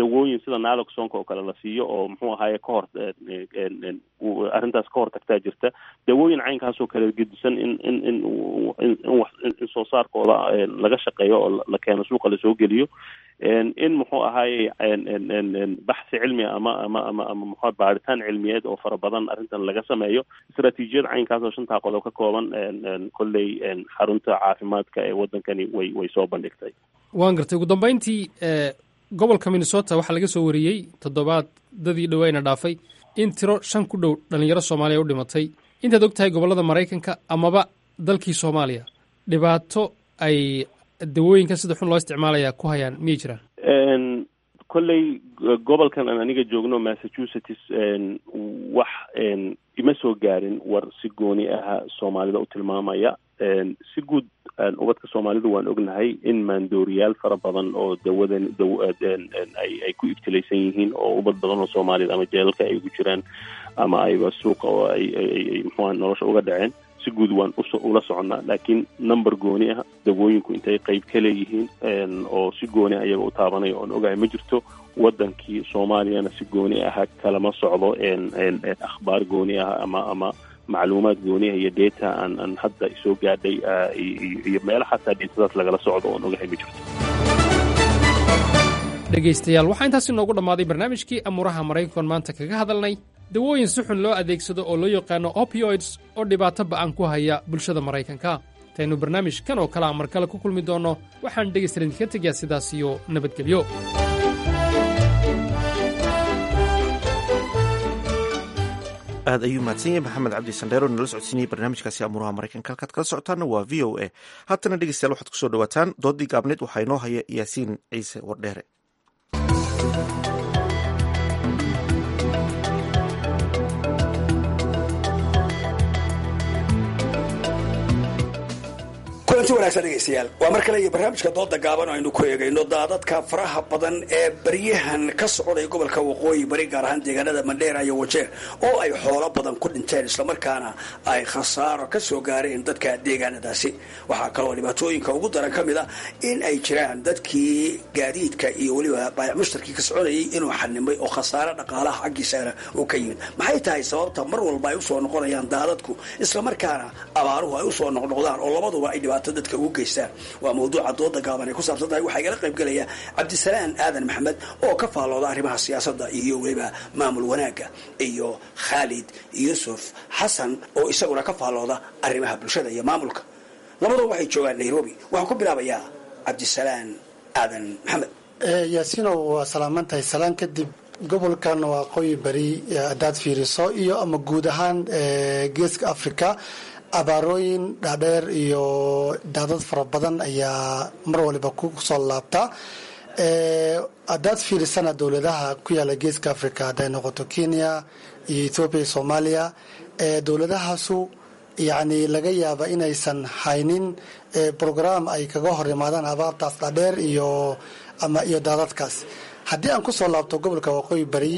dawooyin sida naloxonka oo kale la siiyo oo muxuu ahaaye ka hor arrintaas ka hor tagtaa jirta dawooyin caynkaasoo kale gedisan in in in in soo saarkooda laga shaqeeyo oo la keeno suuqa lasoo geliyo in muxuu ahaaye baxsi cilmi ama ama ama ama muxua baaritaan cilmiyeed oo fara badan arrintan laga sameeyo istaraatiijiyad caynkaas oo shantaa qodob ka kooban kolley xarunta caafimaadka ee waddankani way way soo bandhigtay waan gartay ugu dambeyntii gobolka minnesota waxaa laga soo wariyey toddobaadadii dhoweyna dhaafay in tiro shan ku dhow dhalinyaro soomaaliya u dhimatay intaad og tahay gobollada maraykanka amaba dalkii soomaaliya dhibaato ay dawooyinkan sida xun loo isticmaalaya ku hayaan miyay jiraan kolley gobolkan aan aniga joogno massachusetts wax ima soo gaarin war si gooni aha soomaalida u tilmaamaya si guud ubadka soomaalidu waan ognahay in maandooriyaal fara badan oo dawadan daw ay ay ku ibtilaysan yihiin oo ubad badan oo soomaaliyad ama jeelalka ay ugu jiraan ama ayba suuqa oo ay ay muxuha nolosha uga dhaceen si guud waan ula soconnaa laakiin number gooni ah dawooyinku intay qayb ka leeyihiin oo si gooni ah iyaga u taabanaya oon ogahay ma jirto waddankii soomaaliyana si gooni aha kalama socdo akhbaar gooni ah ama ama macluumaad gooniah iyo data aan aan hadda soo gaadhay iyo meelo xataa deetadaas lagala socdo oon ogahay ma jirto dhegaystayaal waxaa intaas inoogu dhammaaday barnaamijkii amuuraha maraykankoon maanta kaga hadalnay dawooyin si xun loo adeegsado oo loo yaqaano opioids oo dhibaato ba'an ku haya bulshada maraykanka intaynu barnaamijkan oo kale a mar kale ku kulmi doonno waxaan dhegaystalan idinka tegayaa sidaas iyo nabadgelyo aad ayuu mahadsan yahay maxamed cabdi sandheero nala socodsiinayay barnaamijkaasi amuuraha maraykanka halkaad kala socotaana waa v o a haatana dhegeystayaal waxaad kusoo dhawaataan doodii gaabneed waxaa inoo haya yaasiin ciise wardheere kulanti wanaagsan dhegaystayaal waa mar kale iyo barnaamijka dooda gaaban oo aynu ku eegayno daadadka faraha badan ee baryahan ka socday gobolka waqooyi bari gaar ahaan deegaanada mandheera iyo wajeer oo ay xoolo badan ku dhinteen islamarkaana ay khasaaro ka soo gaareen dadka deegaanadaasi waxaa kaloo dhibaatooyinka ugu daran ka mid a in ay jiraan dadkii gaadiidka iyo weliba baayac mushtarkii ka soconayay inuu xanimay oo khasaare dhaqaalaha xaggiisana uu ka yimid maxay tahay sababta mar walba ay usoo noqonayaan daadadku islamarkaana abaaruhu ay usoo noqnoqdaan oo labaduba ay dhibaato dadka ugu geystaan waa mawduuca dooda gaaban ay ku saabsan tahay waxaa igala qayb gelaya cabdisalaan aadan maxamed oo ka faallooda arrimaha siyaasadda iyo weliba maamul wanaagga iyo khaalid yuusuf xasan oo isaguna ka faallooda arrimaha bulshada iyo maamulka labaduba waxay joogaan nairobi waxaan ku bilaabayaa cabdisalaan aadan maxamed yaasiinow waa salaaman tahay salaan kadib gobolkan waa qoyi beri haddaad fiiriso iyo ama guud ahaan geeska africa abaarooyin dhaadheer iyo daadad fara badan ayaa mar waliba ku soo laabta haddaad fiirisana dowladaha ku yaala geeska africa hadday noqoto kenya iyo ethoobiya iyo soomaaliya dowladahaasu yacni laga yaaba inaysan haynin brogram ay kaga hor imaadaan abaartaas dhaadheer iyo ama iyo daadadkaas haddii aan kusoo laabto gobolka waqooyi bari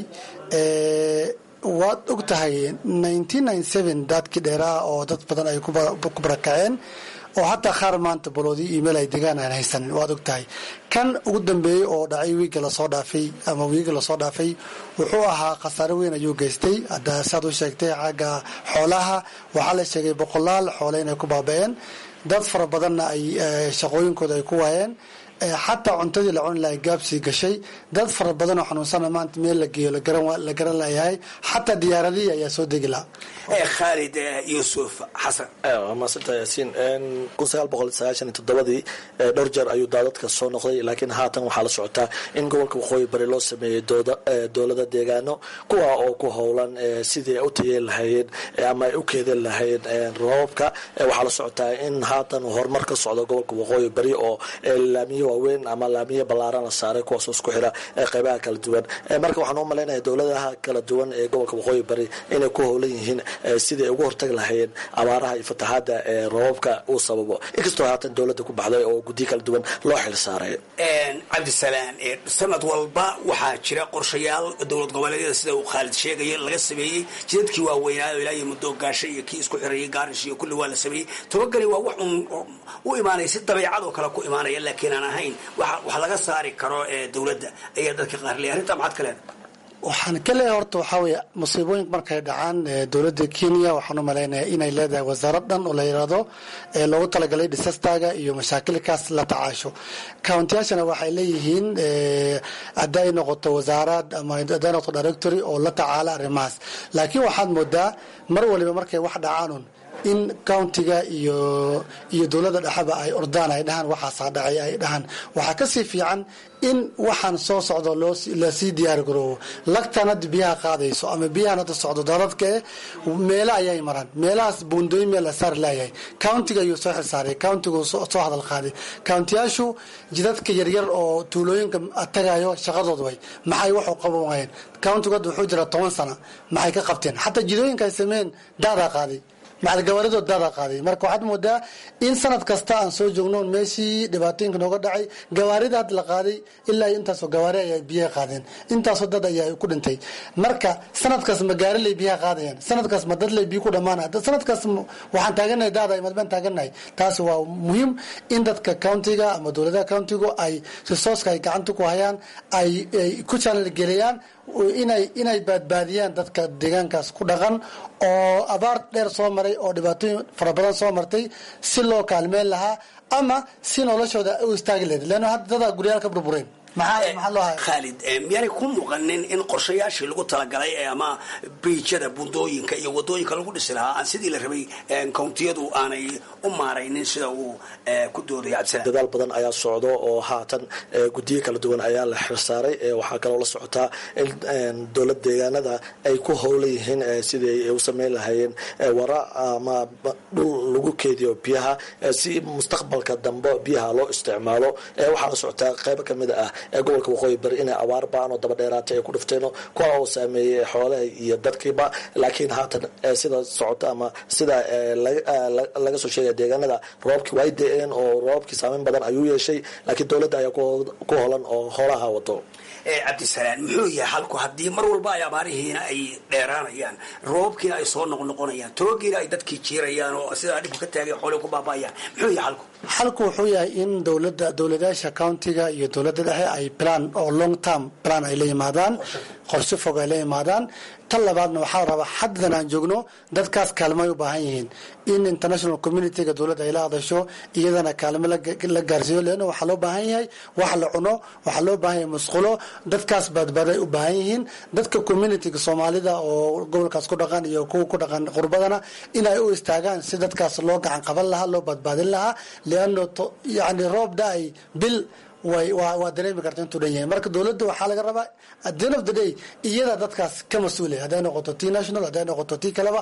waad og tahay daadkii dheeraha oo dad badan ay ku barakaceen oo hataa qaar maanta baloodii email ay degaan aan haysanin waad og tahay kan ugu dambeeyey oo dhacay wiiga lasoo dhaafay ama wiiga lasoo dhaafay wuxuu ahaa khasaare weyn ayuu geystay hadda saad u sheegtay xagga xoolaha waxaa la sheegay boqolaal xoole inay ku baaba-een dad fara badanna ay shaqooyinkooda ay ku waayeen xataa cuntadii la cuni lahay gaabsii gashay dad fara badan oo xanuunsana maanta meel la geeyo la garan layahay xataa diyaaradihii ayaa soo degi lahaa khaalid yuusuf xasan waa maasanta yaasiin kun sagaal boqol sagaashan iyo toddobadii dhowr jeer ayuu daadadka soo noqday laakiin haatan waxaa la socotaa in gobolka waqooyi bari loo sameeyey dowlada deegaano kuwa oo ku howlan sidii ay u tayeen lahaayeen ama ay u keedeen lahaayeen roobabka waxaa la socotaa in haatan horumar ka socdo gobolka waqooyi bari oo laamiyo waaweyn ama laamiyo ballaaran la saaray kuwaasoo isku xira qeybaha kala duwan marka waxaan u malaynaya dowladaha kala duwan ee gobolka waqooyi bari inay ku howlan yihiin sidii ay uga hortagi lahaayeen abaaraha iyo fatahaada roobabka uu sababo inkastoo haatan dowladda ku baxday oo guddiyo kala duwan loo xil saaray cabdisalaan sanad walba waxaa jira qorshayaal dowlad goboleedyada sida uu khaalid sheegaya laga sameeyey jidadkii waaweynaayo ilaa iyo muddo gaasho iyo kii isku xirayay gaarish iyo kulli waa la sameeyey tobagani waa wax un u imaanaya si dabeecadoo kale ku imaanaya laakiin aan ahayn wax laga saari karo dowladda ayaa dadka qaar leeyahay arrintaa maxaad ka leedahay waxaan ka leeyahay horta waxaa weeye musiibooyinka markay dhacaan dowladda kenya waxaan u malaynayaa inay leedahay wasaarad dhan oo la yidhaahdo ee loogu talagalay disastaga iyo mashaakilkaas la tacaasho countiyaashana waxay leeyihiin hadday noqoto wasaarad ama hadday noqoto directory oo la tacaala arrimahaas laakiin waxaad moodaa mar waliba markay wax dhacaanun in countiga iyo iyo dowladda dhexeba ay ordaan ay dhahaan waxaasaa dhacay ay dhahaan waxaa kasii fiican in waxaan soo socdo lasii diyaar garoobo lagtan hadda biyaha qaadayso ama biyahan hadda socdo dadadkae meelo ayay maraan meelahaas buundooyin meel la saar laayahay countiga ayuu soo xilsaaray countigu soo hadal qaaday countiyaashu jidadka yaryar oo tuulooyinka tagayo shaqadood way maxay waxu qaban waayeen countigu hadda wuxuu jira toban sana maxay ka qabteen xataa jidooyinka ay sameeyeen daadaa qaaday macalgawaaridood daada qaaday marka waxaad moodaa in sanad kasta aan soo joogno meeshii dhibaatooyinka nooga dhacay gawaarida had la qaaday ilaa intaasoo gawaari ayaa biyaha qaadeen intaasoo dad ayaa ku dhintay marka sanadkaas ma gaariley biyaha qaadayaan sanadkaas ma dadley biyo ku dhamaanaya sanadkaas waxaan taaganahay daada madbaan taaganahay taasi waa muhiim in dadka countiga ama dowladaha countigu ay resourceka ay gacanta ku hayaan ay ku channel geliyaan inay inay baadbaadiyaan dadka deegaankaas ku dhaqan oo abaar dheer soo maray oo dhibaatooyin fara badan soo martay si loo kaalmeyn lahaa ama si noloshooda u istaagi lahayd leanna hadda dadaa guryaal ka burbureen khaalid miyaanay ku muuqanin in qorshayaashii lagu talagalay ama biijada bundooyinka iyo wadooyinka lagu dhisi lahaa aan sidii la rabay kountiyadu aanay u maaraynin sida uu ku doodaya cabdisalaam dadaal badan ayaa socdo oo haatan guddiyo kala duwan ayaa la xirsaaray waxaa kaloo la socotaa in dowlad deegaanada ay ku howlan yihiin sidii ay u sameyn lahaayeen wara ama dhul lagu keediyo biyaha si mustaqbalka dambe biyaha loo isticmaalo waxaa la socotaa qaybo kamid ah ee gobolka waqooyi bari inay abaar baan oo daba dheeraatay ay ku dhifteen kuwa oo saameeyey xoolaha iyo dadkiiba laakiin haatan sida socota ama sida laga soo sheegaya deegaanada roobkii way da-een oo roobkii saameyn badan ayuu yeeshay laakiin dowladda ayaa ku holan oo hoolaha wato cabdisalaam muxuu yahay halku haddii mar walba ay abaarihiina ay dheeraanayaan roobkiina ay soo noqnoqonayaan toogiina ay dadkii jiirayaan oo sidaa dhibku ka taagay xoolii ku baaba'ayaan muxuu yahay halku xalku wuxuu yahay in dowlada dowladayaasha countiga iyo dowladda dhexe ay plan oo long term plan ay la yimaadaan qorshe fog ay la yimaadaan tan labaadna waxaa la rabaa xaddan aan joogno dadkaas kaalmo ay u baahan yihiin in international communityga dowladda ay la hadasho iyadana kaalmo la gaarsiiyo leanna waxaa loo baahan yahay wax la cuno waxaa loo baahan yahay musqulo dadkaas baadbaaday u baahan yihiin dadka communityga soomaalida oo gobolkaas ku dhaqan iyo kuwa ku dhaqan qurbadana inay u istaagaan si dadkaas loo gacan qaban lahaa loo badbaadin lahaa leanno yani roob da-ay bil way waa dareemi karta intuu dhan yahay marka dowladda waxaa laga rabaa at the end of the day iyada dadkaas ka mas-uulay hadday noqoto t national hadday noqoto t kaleba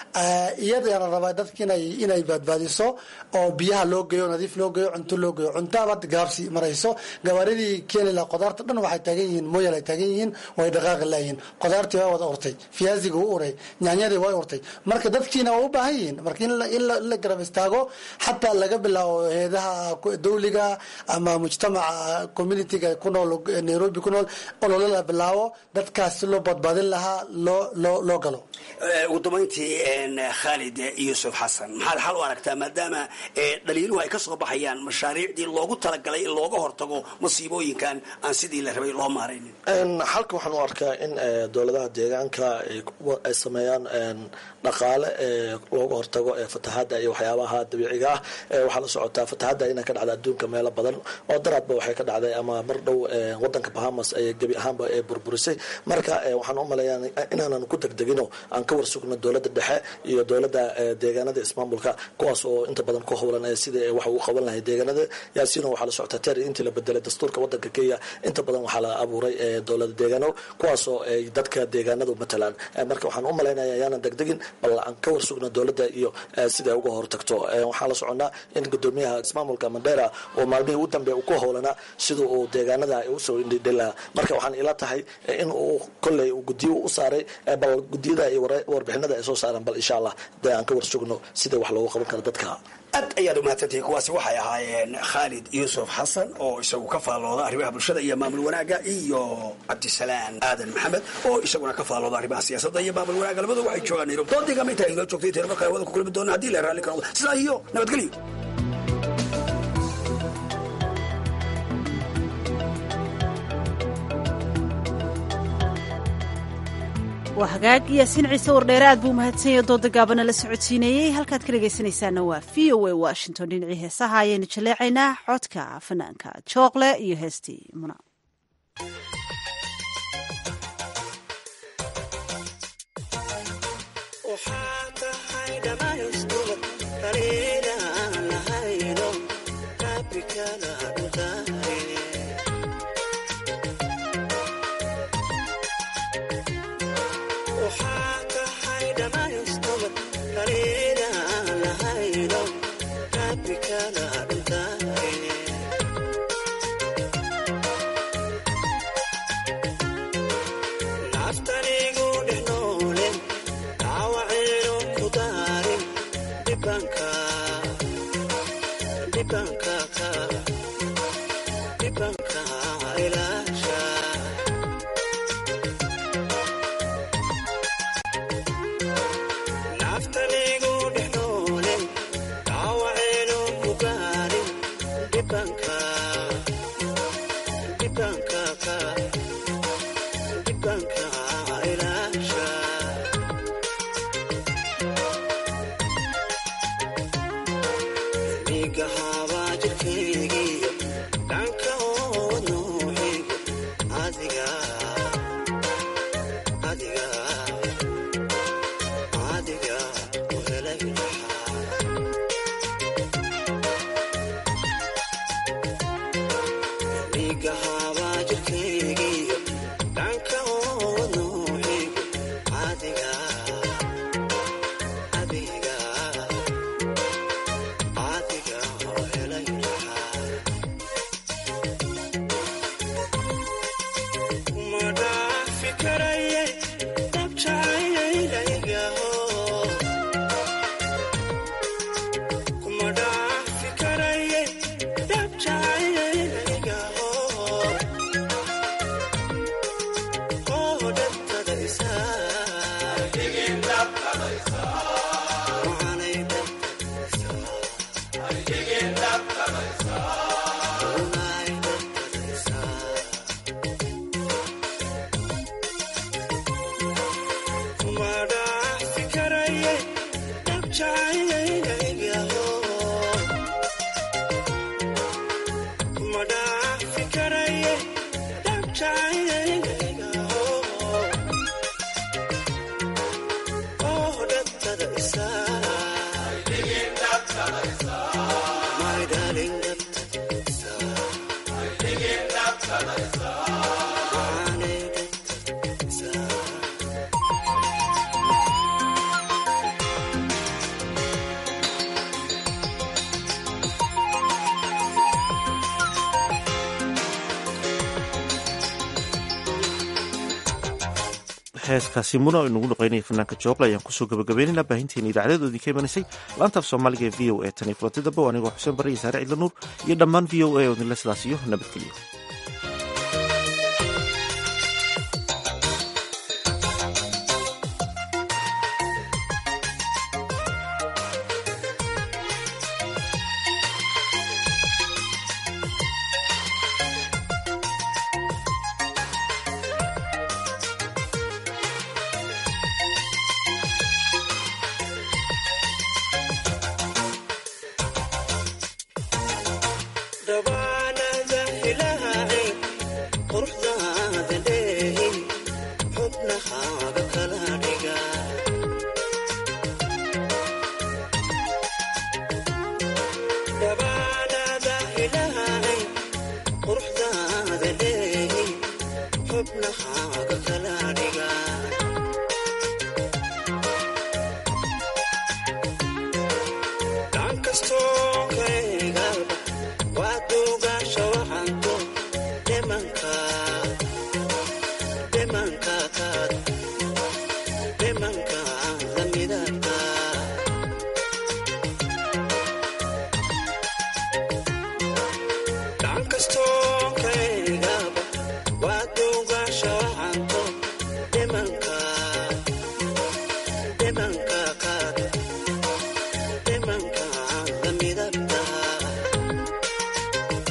iyadaana rabaa dadka inay inay baadbaadiso oo biyaha loo geeyo nadiif loo geeyo cunto loo geeyo cuntaaba gaabsi marayso gawaaridii keeni laha qudaarta dhan waxay taagan yihiin mooyal ay taagan yihiin way dhaqaaqi laayihiin qudaartii waa wada urtay fiyaasiga u uray nyaanyadii way urtay marka dadkiina waa u baahan yihiin marka in la garab istaago xataa laga bilaabo heedaha dawliga ama mujtamaca communityga ku nool nairobi ku nool olole la bilaabo dadkaas si loo badbaadin lahaa loo loo loo galo ugu dambayntii khaalid yuusuf xasan maxaad xal u aragtaa maadaama dhaliiluhu ay ka soo baxayaan mashaariicdii loogu talagalay in looga hortago masiibooyinkan aan sidii la rabay loo maaraynin xalka waxaan u arkaa in dowladaha deegaanka ay sameeyaan dhaqaale looga hortago fatahaada iyo waxyaabaha dabiiciga ah waxaa la socotaa fatahaada inay ka dhacda adduunka meelo badan oo daraadba waxay ka dhacday ama mar dhow wadanka bahamas ay gebi ahaanba burburisay marka waxaan u maleeyaa inaanan ku degdegino aan ka warsugno dowladda dhexe iyo dowladda deegaanada ismaamulka kuwaas oo inta badan ku howlan sidai wax ugu qaban lahay deegaanada yaasiino waxaa la socotaa ter intii la bedelay dastuurka wadanka kenya inta badan waxaa la abuuray dowlada deegaano kuwaasoo ay dadka deegaanadu matalaan marka waxaan u malaynaya yaanan degdegin bal aan ka warsugno dowladda iyo siday uga hortagto waxaan la soconaa in gudoomiyaha ismaamulka mandera oo maalmihii u dambe ku howlanaa sida uu deegaanada usoo indhidhila marka waxaan ila tahay in uu kolley gudiyo u saaray bal gudiyada iyo warbixinada ay soo saaraan bal insha allah de aan ka warsugno sida wax loogu qaban karo dadka aad ayaad umahadsantihiin kuwaasi waxay ahaayeen khaalid yuusuf xasan oo isagu ka faallooda arrimaha bulshada iyo maamul wanaaga iyo cabdisalaan aadan maxamed oo isaguna ka faallooda arrimaha siyaasadda iyo maamul wanaaga labadu waxay joogaan nairobi doodiigama intaa inoo joogtay tiro markaa wada ku kulmi doona haddii la raalli karo sidaa iyo nabadgelyo waa hagaag yaasiin ciise wardheere aad buu umahadsanyay dooda gaabana la socodsiinayey halkaad ka dhegaysanaysaana waa v o a washington dhinacii heesaha ayaynu jaleecaynaa codka fanaanka jookle iyo heestii muna heeskaasi muna o inagu dhaqaynaya fanaanka jooqle ayaan kusoo gabagabeynayna baahinteena idaacadeed idinka imanaysay laanta af soomaaliga ee v o a tan iyo kulanti dambe o anigoo xuseen barre iyo saare cidla nuur iyo dhammaan v o a oo idinla sidaas iyo nabadgeliyo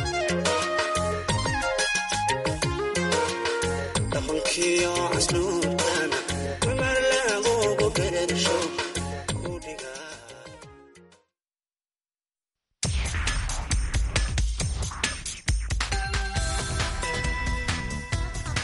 dhaqankiyo casluub